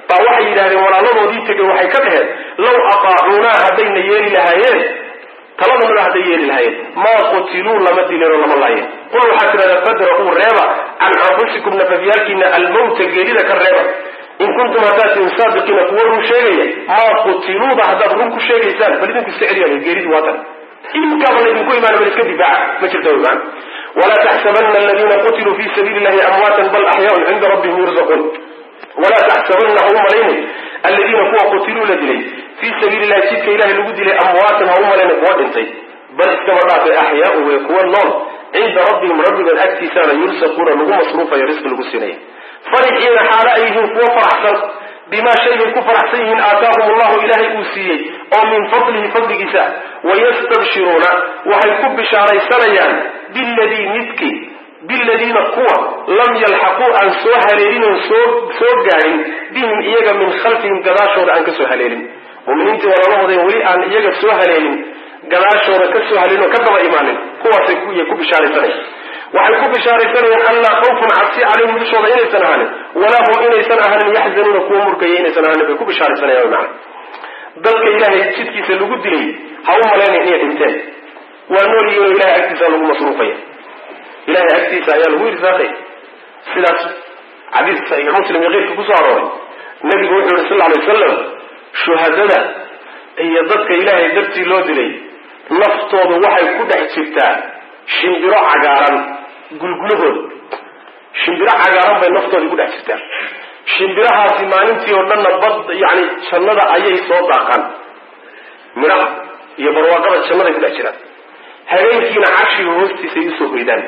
baa waxay yidhahdeen walaaladoodii tegay waxay ka dhaheen law ataacuunaa haddayna yeeli lahaayeen taladanada hadday yeeli lahaayeen maa qutiluu lama dileen oo lama laayeen qul waxaa tidhahdaa fadra'uu reeba can anfusikum nafafyaalkiina almawta geerida ka reeba in kuntum haddaad tihin saadiqiina kuwa run sheegaya maa qutiluuba haddaad run ku sheegaysaan bal idinku iska celiya geeridu waa tan idinkaaba laydinku imaana bal iska difaaca ma jirta wy maana walaa taxsabana aladiina qutiluu fi sabiili illahi amwaatan bal axyaaun cinda rabbihim yurzaquun walaa taxsabana ha u malaynin aladiina kuwa qutiluu la dilay fii sabiili illahi jidka ilahay lagu dilay amwaatan ha u malaynin kuwa dhintay bal iskaba dhaafay axyaaun wey kuwa nool cinda rabbihim rabbigood agtiisaana yursaquuna lagu masruufayo risqi lagu siinaya farixiina xaalo ay yihiin kuwo faraxsan bimaa shaybay ku faraxsan yihiin aataahum allahu ilaahay uu siiyey oo min fadlihi fadligiisa wayastabshiruuna waxay ku bishaaraysanayaan biladii midkii biladiina kuwa lam yalxaquu aan soo haleelin oon soo soo gaadhin bihim iyaga min khalfihim gadaashooda aan ka soo haleelin muminiintii walaalahooda weli aan iyaga soo haleelin gadaashooda ka soo haleelin oo ka daba imaanin kuwaasay ku ku bishaaraysanaya waxay ku bishaaraysanayaan allaa khawfun cabsi calayhim dushooda inaysan ahaanin walaa hum inaysan ahaanin yaxzanuuna kuwa murgaya inaysan ahaanin bay ku bishaaraysanayaan macana dadka ilaahay jidkiisa lagu dilay ha u malaynayn inay dhinteen waa nool yihiin oo ilahay agtiisa lagu masruufaya ilahay agtiisa ayaa lagu irsaaqaya sidaas xadiiska saxiix muslim iyo keyrka kusoo arooray nabigu wuxuu yihi sal lla alay wasalam shuhadada iyo dadka ilaahay dartii loo dilay naftoodu waxay ku dhex jirtaa shimbiro cagaaran gulgulahooda shimbiro cagaaran bay naftoodii ku dhex jirtaa shimbirahaasi maalintii oo dhanna bad yani jannada ayay soo daaqaan midhaha iyo barwaaqada jannaday ku dhex jiraan habeenkiina carshiga hoostiisay usoo hoydaan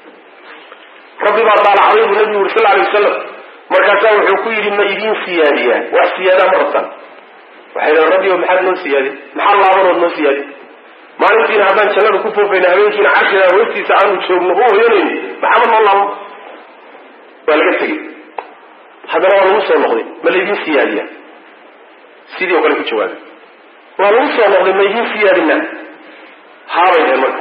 rabbi baa daalacday buu nabigu yuri sal alay wasalam markaasaa wuxuu ku yidhi ma idiin siyaadiyaa wax siyaadaa ma rabtaan waxay dhahen rabbi o maxaad noo siyaadin maxaa laabanood noo siyaadin maalintiina haddaan jannada ku foofayna habeenkiina carshiga hoostiisa aanu joogno u hoyanayn maxaama noo laabo waa laga tegey haddana waa lagu soo noqday ma laydin siyaadiya sidii oo kale ku jawaabay waa lagu soo noqday ma idiin siyaadina haabay dheen marka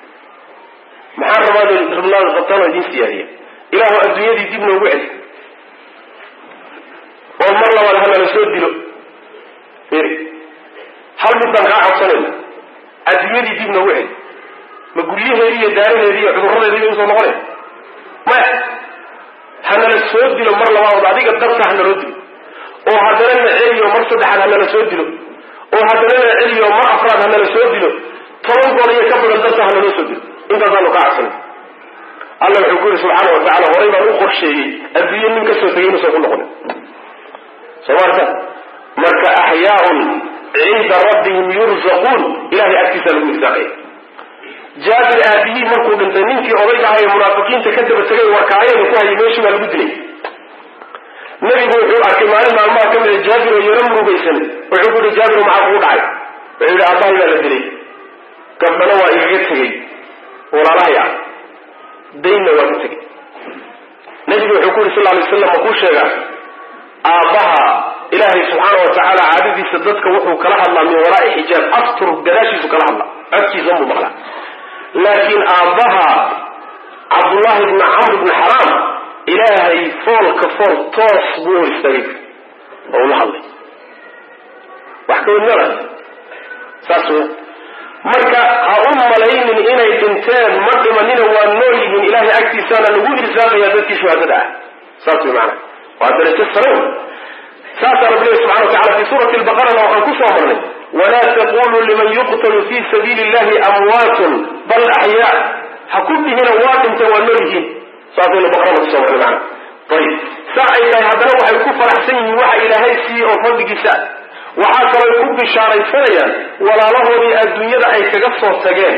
maxaan rabaa rabnaada qabtaan oo idiin siyaadiya ilaahu adduunyadii dib noogu celi oo mar labaad hanala soo dilo hal mid baan kaa codsanayna adduunyadii dib noogu celi ma guryaheedi iyo daaraheedi iyo cudurradeedi bay usoo noqonaya maya hanala soo dilo mar labaad adiga darta hanaloo dilo oo haddana na celiyo mar saddexaad hanala soo dilo oo haddana na celiyo mar afraad hanala soo dilo toban goor iyo ka badan darta hanaloo soo dilo intaasaanu kaa codsanay alla wuxuu ku yidhi subxaana wa tacala horay baan u qorsheeyey adduunye nin kasoo tegay inuusan ku noqonin soo maarta marka axyaaun cinda rabbihim yurzaquun ilahay agtiisaa lagu irsaaqaya jaabir aabihii markuu dhintay ninkii odayga aha ee munaafiqiinta ka daba tegay warkaayada ku hayay meeshii baa lagu dilay nebigu wuxuu arkay maalin maalmaha ka mida jaabir oo yaro murugaysan wuxuu ku yihi jaabiro maxaa kugu dhacay wuxuu yihi aabbahay baa la dilay gabdhana waa igaga tegey walaalahay ah daynna waa ka tegey nebigu wuxuu ku yihi sal lay slam ma kuu sheegaa aabbaha ilaahay subxaana wa tacaala caadadiisa dadka wuxuu kala hadlaa min waraai xijaab astur gadaashiisu kala hadlaa codkiisa unbuu maqlaa laakiin aabbaha cabdullaahi bni camr bni xaraam ilaahay foolka fool toos buu hor istaagay oo ula hadlay wax ka wadnada saas wey marka ha u malaynin inay dhinteen ma dhimanina waa nool yihiin ilaahay agtiisaana lagu irsaaqaya dadkii shuhadada ah saas wey maana waa darajo sare saasaa rabbi lehi subxana wa tacala fi suurati lbaqarana waxaan ku soo marnay walaa taquluu liman yuqtalu fi sabiili illahi amwaatun bal axyaa ha ku dhihina waa dhintay waa nool yihiin saasaynu baqarada kusoo marnay maana ayib saa ay tahay haddana waxay ku faraxsan yihiin waxa ilaahay siiyey oo fadligiisa waxaa kaloo ku bishaaraysanayaan walaalahoodii adduunyada ay kaga soo tageen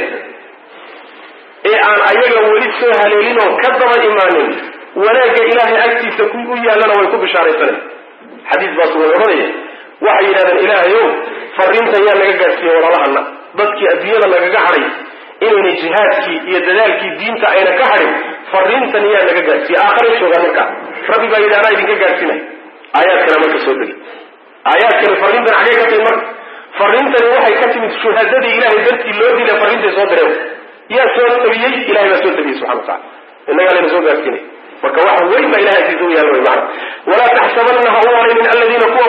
ee aan ayaga weli soo haleelin oo ka daba imaanin wanaagga ilaahay agtiisa ku u yaallana way ku bishaaraysanayan xadiis baas way odhanaya waxay yidhahdeen ilaahayow fariintan yaa naga gaadhsiiye walaalahana dadkii adduunyada nagaga hadhay inayna jihaadkii iyo dadaalkii diinta ayna ka hadhin fariintan yaa naga gaadhsiiye aakharay joogaan markaa rabbi baa yidhi anaa idinka gaadhsiinay aayaadkana marka soo degay aayaadkani fariintan xagee ka timid marka fariintani waxay ka timid shuhadadii ilahay dartii loo dilay fariintay soo direen yaa soo tabiyey ilahay baa soo tabiyey subxana wa tacala innagaa layna soo gaadhsiinay marka waxa weyn baa ilahay agtiisa u yaalla way macana walaa taxsabanna ha u malaynin aladiina kuwa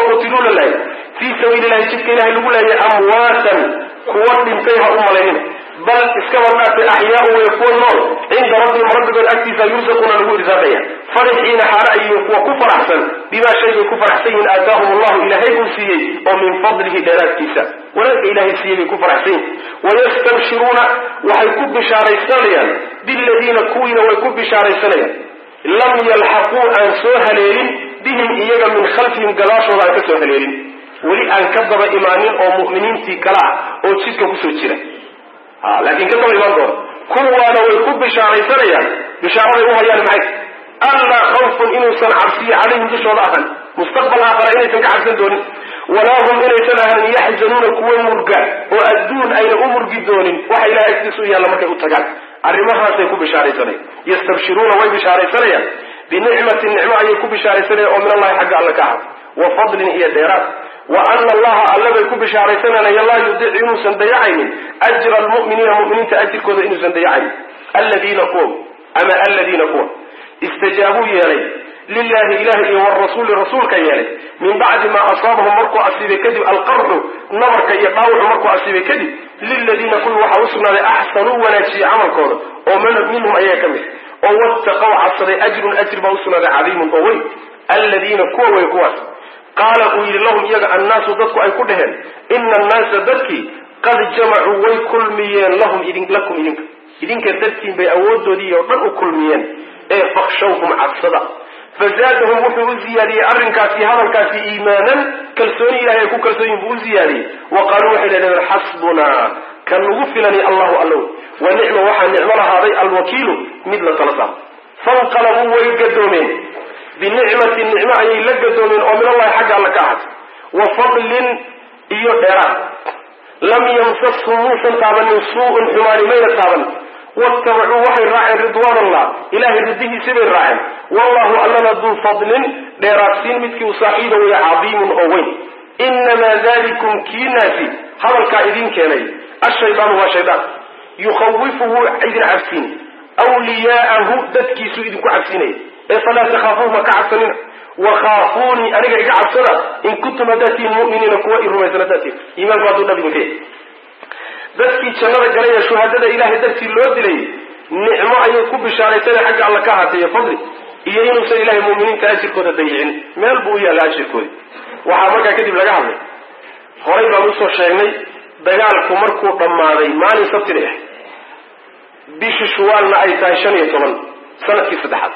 sabiili lahi jidka ilahay lagu leeyay amwaatan kuwa dhintay ha u malaynina bal iskaba dhaafay axyaau way kuwa nool cinda rabbihim rabbigood agtiisa yursaquuna lagu irsaaqaya farixiina xaala ayihiin kuwa ku faraxsan bimaa shay bay ku faraxsan yihiin aataahum allahu ilaahay uu siiyey oo min fadlihi dheeraadkiisa wanaagga ilaahay siiyey bay ku faraxsan yihin wayastabshiruuna waxay ku bishaaraysanayaan biladiina kuwiina way ku bishaaraysanayaan lam yalxaquu aan soo haleelin bihim iyaga min khalfihim gadaashooda aan ka soo haleelin weli aan ka daba imaanin oo mu'miniintii kale ah oo jidka kusoo jira laakiin ka daba imaan doona kuwaana way ku bishaaraysanayaan bishaaraday u hayaan maxay allaa khawfun inuusan cabsiyo calayhim dushooda ahan mustaqbal aakhara inaysan ka cabsan doonin walaa hum inaysan ahanin yaxzanuuna kuwa murga oo adduun ayna u murgi doonin waxa ilahay agtiisa u yaalla markay u tagaan arrimahaasay ku bishaaraysanayaan yastabshiruuna way bishaaraysanayaan binicmatin nicmo ayay ku bishaaraysanayaan oo min allahi xagga alle ka ahad wa fadlin iyo dheeraad wa ana allaha alle bay ku bishaaraysananaya laa yudiicu inuusan dayacaynin ajra almu'miniina mu'miniinta ajirkooda inuusan dayacaynin aladiina kuwa ama aladiina kuwa istajaabuu yeelay lilahi ilahi iyo warasuuli rasuulka yeelay min bacdi maa asaabahum markuu asiibay kadib alqarxu nabarka iyo dhaawucu markuu asiibay kadib liladiina kuwii waxaa u sugnaaday axsanuu wanaajiyey camalkooda oo minhum ayaga ka mid oo wattaqow cabsaday ajrun ajr baa u sugnaaday cadiimun oo weyn aladiina kuwa way kuwaas qaala uu yidhi lahum iyaga annaasu dadku ay ku dhaheen ina annaasa dadkii qad jamacuu way kulmiyeen lahum idin lakum idinka idinka dartiin bay awoodoodii oo dhan u kulmiyeen ee fakshawhum cabsada fazaadahum wuxuu u ziyaadiyey arrinkaasi hadalkaasi iimaanan kalsooni ilahay ay ku kalsoonyihin buu u ziyaadiyey wa qaaluu waxay dhahdeen xasbunaa kan nagu filani allahu allow wa nicma waxaa nicmo lahaaday alwakiilu mid la tala saaro fanqalabuu way gadoomeen binicmatin nicmo ayay la gadoomeen oo min allahi xagga alla ka ahatay wa fadlin iyo dheeraad lam yamsashum muusan taabanin suu-un xumaani mayna taaban watabacuu waxay raaceen ridwaan allah ilahay ridihiisi bay raaceen wallahu allana duu fadlin dheeraadsiin midkii u saaxiiba weeye cadiimun oo weyn inamaa dalikum kiinaasi hadalkaa idin keenay ashaydaanu waa shaydaan yukhawifuhu idin cabsiin wliyaa'ahu dadkiisuu idinku cabsinaya ee falaa takhaafuuhma ka cabsanina wakhaafuunii aniga iga cabsada in kuntum haddaad tihiin mu'miniina kuwa i rumaysan haddaad tihin iimaanku hadduu dhab idinka yahy dadkii jannada galay ee shuhadada ilaahay dartii loo dilay nicmo ayay ku bishaaraysanay xagga alla ka ahaatay fadli iyo inuusan ilahay mu'miniinta ajirkooda dayicin meel buu u yaalla ajirkoodi waxaa markaa kadib laga hadlay horay baan usoo sheegnay dagaalku markuu dhammaaday maalin sabtina ah bishii shuwaalna ay tahay shan iyo toban sanadkii saddexaad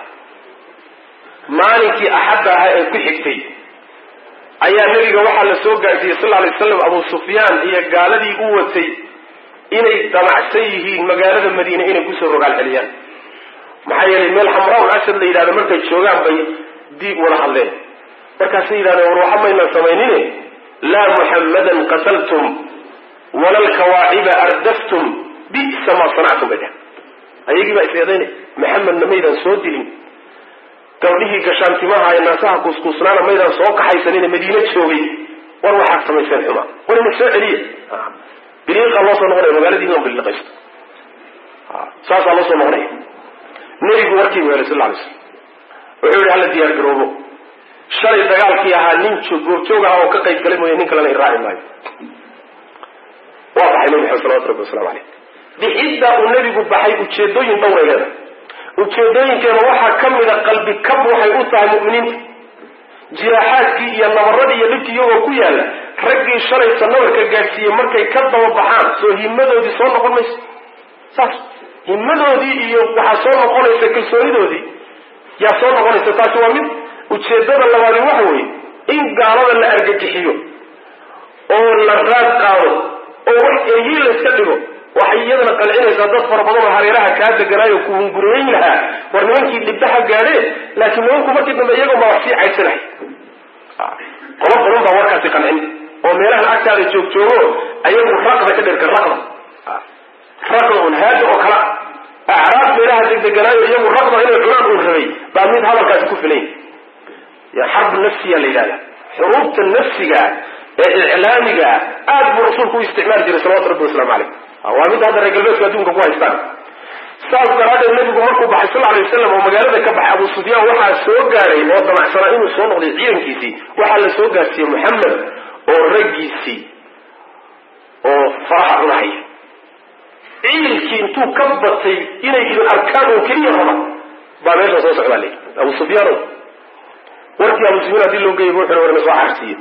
maalinkii axadda ahaa ee ku xigtay ayaa nebiga waxaa la soo gaarsiiyey sal alay slam abu sufyaan iyo gaaladii u watay inay damacsan yihiin magaalada madiine inay kusoo rogaal celiyaan maxaa yeelay meel xamraa asad la yidhahdo markay joogaan bay diib wada hadleen markaasay yidhahdeen war waxa maynaan samaynine laa muxammadan qataltum wala lkawaaciba ardaftum bisa maa sanactum bay dheh ayagii baa is-eedaynay maxamedna maydaan soo dilin gabdhihii gashaantimaha ee naasaha kuuskuusnaana maydaan soo kaxaysanine madiine joogay war waxaad samayseen xuma war ina soo celiya biliiqaa loo soo noqonaya magaaladiina on biliiqaysto saasaa loo soo noqonaya nebigu warkiibu helay sal ly slam wuxuu yihi hala diyaar garoobo shalay dagaalkii ahaa nin goobjoog aha oo ka qayb galay mooye nin kalena i raaci maayo waa baxay nebi maxamed salawatu rabbi waslamu aleyh bixiddaa uu nebigu baxay ujeedooyin dhowray leedahay ujeedooyinkeeda waxaa ka mida qalbi kab waxay u tahay mu'miniinta jiraaxaadkii iyo nabaradii iyo dhibkii iyagoo ku yaalla raggii shalayta nabarka gaadhsiiyey markay ka daba baxaan soo himadoodii soo noqon mayso saas himadoodii iyo waxaa soo noqonaysa kalsoonidoodii yaa soo noqonaysa taasi waa mid ujeedada labaadi waxa weeye in gaalada la argagixiyo oo la raad qaado oo wax eryi layska dhigo waxay iyadana qancinaysaa dad fara badan oo hareeraha kaa deganaayo kuhunguriyeyn lahaa war nimankii dhibbaha gaadheen laakiin nimanku markii dambe iyagoon baa wax sii caysanahay qolo badan baa warkaasi qancin oo meelahan agtaada joogjoogo ayagu raqda ka dherka raqda raqda un haada oo kala acraab meelaha degdeganaayo iyagu raqda inay cunaan uu rabay baa mid hadalkaasi ku filan yahy xarbu nafsiya la yidhahda xuruubta nafsiga ee iclaamiga aad buu rasuulku u isticmaali jiray salawatu rabbi waslamu caleyh waa mid hadda reer galbeedku adduunka ku haystaan saas daraaddeed nebigu markuu baxay sal alay wasalam oo magaalada ka baxay abu sufyaan waxaa soo gaaray oo damacsanaa inuu soo noqday ciidankiisii waxaa la soo gaarsiiyey moxamed oo raggiisii oo faraha cunahaya ciilkii intuu ka batay inay idin arkaan oo keliya raba baa meesha soo socdaa le abu sufyaano warkii abu sufyaan hadii loo geeyay wuxuu warna soo xarsiiye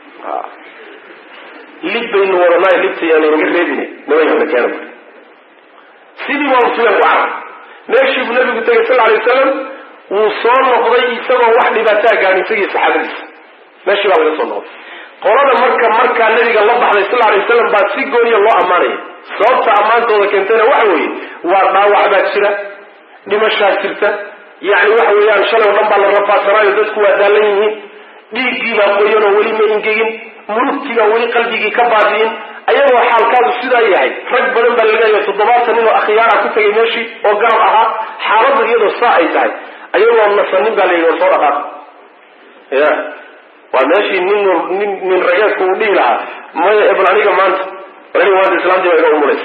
lib baynu wadanaayo libta yaan inaga reebine nimanka keena sidii buu abu sufyaan ku carar meeshii buu nabigu tegay sal alay wasalam wuu soo noqday isagoo wax dhibaataa gaadhin isagii saxaabadiisa meeshii baa laga soo noqday qolada marka markaa nabiga la baxday sal alay wasalam baa si gooniya loo ammaanaya sababta ammaantooda keentayna waxa weeye waa dhaawac baa jira dhimashaa jirta yacni waxa weeyaan shalay o dhan baa la rafaasanaayo dadku waa daalan yihiin dhiiggii baa qoyan oo weli ma ingegin murugtii baa weli qalbigii ka baadiyin ayagoo xaalkaadu sidaa yahay rag badan baa laleeyahay toddobaatan nin oo akhyaara ku tegay meeshii oo garab ahaa xaaladda iyadoo saa ay tahay ayagoo nasanin baa la yidhi war soo dhaqaaq ya waa meeshii nin nin nin rageedku uu dhihi lahaa maya ebal aniga maanta aniga maanta islaamtii baa iga umuraysa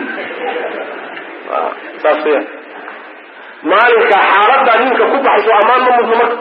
saas ya maalinka xaaladaa ninka ku baxayso ammaan ma mudno marka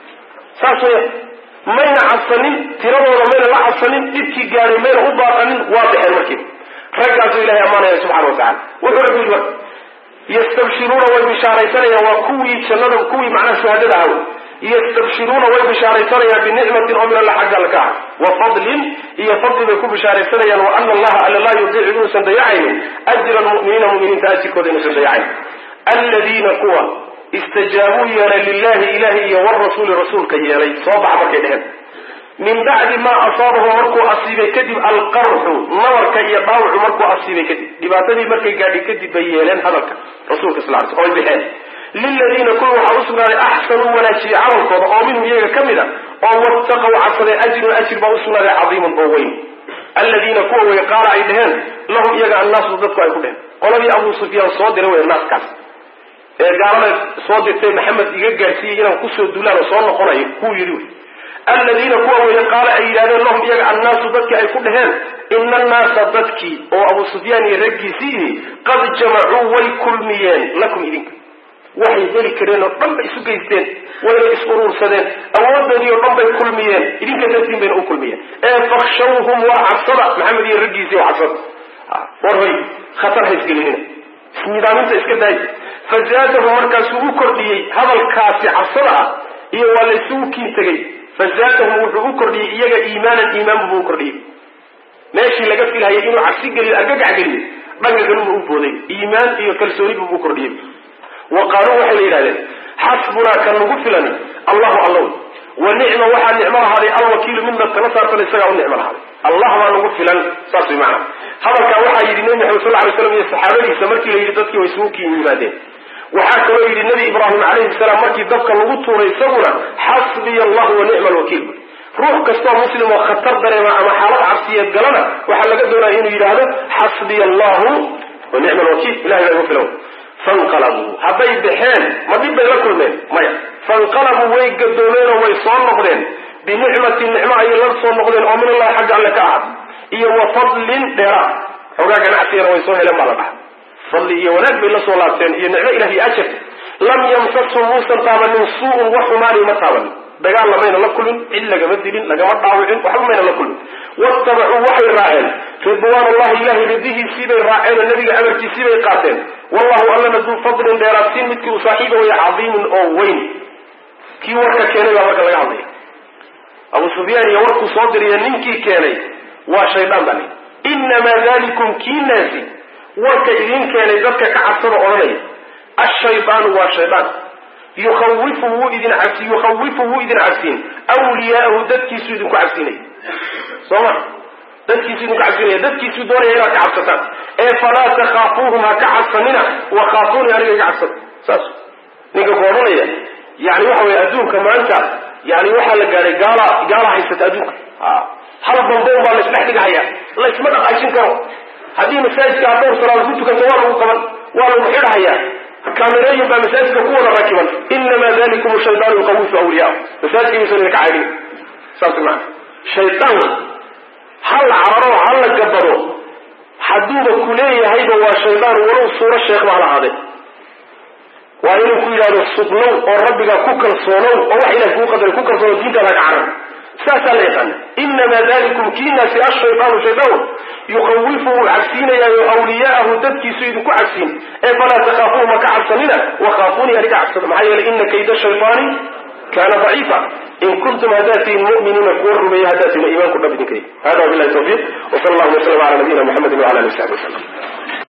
saas weya mayna cabsanin tiradooda mayna la cabsanin dhibkii gaadhay mayna u baaqanin waa baxeen markiiba raggaasuu ilahay ammaanaya subxana wa tacala wuxuu rabbi yidhi marka yastabshiruuna way bishaaraysanayaan waa kuwii jannada kuwii macnaha shuhadada ahaw yastabshiruuna way bishaaraysanayaan binicmatin oo min alla xagga alla ka ah wa fadlin iyo fadli bay ku bishaaraysanayaan wa ana allaha alla laa yudiicu inuusan dayacaynin ajra almu'miniina mu'miniinta ajirkooda inuusan dayacayn aladiina kuwa istajaabuu yeelay lilahi ilahi iyo warasuuli rasuulka yeelay soo baxa markay dheheen min bacdi maa asaabahu markuu asiibay kadib alqarxu nabarka iyo dhaawacu markuu asiibay kadib dhibaatadii markay gaadhi kadib bay yeeleen hadalka rasuulka sal ly oy bixeen liladiina kuwa waxaa usugnaaday axsanuu wanaajiyey camalkooda oo minhum iyaga ka mid a oo wattaqow cabsaday ajrun ajir baa usugnaaday cadiimun oo weyn aladiina kuwa wey qaala ay dheheen lahum iyaga annaasu dadku ay ku dheheen qoladii abuu sufyaan soo diray wey naaskaas ee gaalada soo dirtay maxamed iga gaadhsiiyey inaan kusoo dulaan oo soo noqonayo kuu yidhi wey aladiina kuwa weye qaala ay yidhahdeen lahum iyaga annaasu dadkii ay ku dhaheen ina annaasa dadkii oo abu sufyaan iyo raggiisiihi qad jamacuu way kulmiyeen lakum idinka waxay heli kareen oo dhan bay isu geysteen wayna is uruursadeen awoodoodii oo dhan bay kulmiyeen idinka dartiin bayna u kulmiyeen ee fakshawhum waa cabsada maxamed iyo raggiisii oo cabsada war hoy khatar ha isgelinina isnidaaminta iska daay fazaadahu markaasuu u kordhiyey hadalkaasi cabsada ah iyo waa laysugu kiin tegey fazaadahum wuxuu u kordhiyey iyaga iimaanan iimaanbu buu u kordhiyey meeshii laga filhayay inuu cabsi geliyo argagax geliyo dhanka kaluma u booday iimaan iyo kalsoonibu buu kordhiyey wa qaaluu waxay la yidhahdeen xasbunaa kan nagu filani allahu allow wa nicma waxaa nicmo lahaaday alwakiilu midna tala saartan isagaa u nicmo lahaaday allah baa nagu filan saas way macana hadalkaa waxaa yidhi nebi maxamed sal ly slam iyo saxaabadiisa markii la yidhi dadkii way isugu kiin yimaadeen waxaa kaloo yidhi nabi ibraahim calayhi salaam markii dabka lagu tuuray isaguna xasbiya allahu wa nicma alwakiil ruux kastoo muslim oo khatar dareema ama xaalad cabsiyeed galana waxaa laga doonaya inuu yidhaahdo xasbiya allahu wa nicma alwakiil ilahay baa igu filan fanqalabuu hadday baxeen ma dhib bay la kulmeen maya fanqalabuu way gadoomeen oo way soo noqdeen binicmatin nicmo ayay la soo noqdeen oo min allahi xagga alle ka ahad iyo wa fadlin dheeraad xoogaa ganacsigana way soo heleen baa la dhaha fadli iyo wanaag bay la soo laabteen iyo nicmo ilah iyo ajar lam yamsashum muusan taabanin suu-un wax xumaani ma taabanin dagaal lamayna la kulmin cid lagama dilin lagama dhaawicin waxba mayna la kulmin watabacuu waxay raaceen ridwaan allahi ilahay ridihiisii bay raaceen oo nabiga amarkiisii bay qaateen wallahu allana duu fadlin dheeraadsiin midkii uu saaxiiba waya cadiimun oo weyn kii warka keenay baa marka laga hadlaya abu sufyaan iyo warkuu soo diriya ninkii keenay waa shaydaan baa lii inamaa dalikum kii naasi warka idin keenay dadka ka cabsada odhanaya ashaydaanu waa shaydaan yukhawifu wuu idin cabsi yukhawifu wuu idin cabsiin wliyaa'ahu dadkiisuu idinku cabsinaya soo ma dadkiisuu idinku cabsinaya dadkiisuu doonaya inaad ka cabsataan ee falaa takhaafuuhum ha ka cabsanina wakhaafuuni aniga iga cabsada saas ninka ku odhanaya yani waxa weye adduunka maanta yani waxaa la gaadhay gaala gaala haysata adduunka hal bamboon baa laisdhex dhigahaya laysma dhaqaajin karo haddii masaajidka aad dhowr salaad ku tukanto waa lagu qaban waa lagu xidhahayaa kaamirooyin baa masaajidka ku wada rakiban inamaa dalikum shaydaanu yuqawifu awliyaa masaajidka yuusan idinka caydhin saas maa shaydaan ha la cararo ha la gabado hadduuba ku leeyahayba waa shaydaan walow suuro sheekh baa la ahaade waa inuu ku yidhahdo sugnow oo rabbigaa ku kalsoonow oo wax ilahay kuu qadaray ku kalsoono diintaada ka carar saasaa la yaqaana inamaa dalikum kiinaasi ashaydaanu shaydaanu yukawifu wuu cabsiinayaayo awliyaahu dadkiisu idinku cabsiin ee falaa takhaafuuhu ma ka cabsanina wakaafuunii aniga cabsada maxaa yeelay ina kayda shaytaani kaana daciifa in kuntum haddaad tihin mu'miniina kuwa rumeeya haddaad tihin iimaanku dhab idinka hada wabilahi tawfiiq wsala allahuma waslama ala nabiyina muxamedi wala ali w saxbi wasalam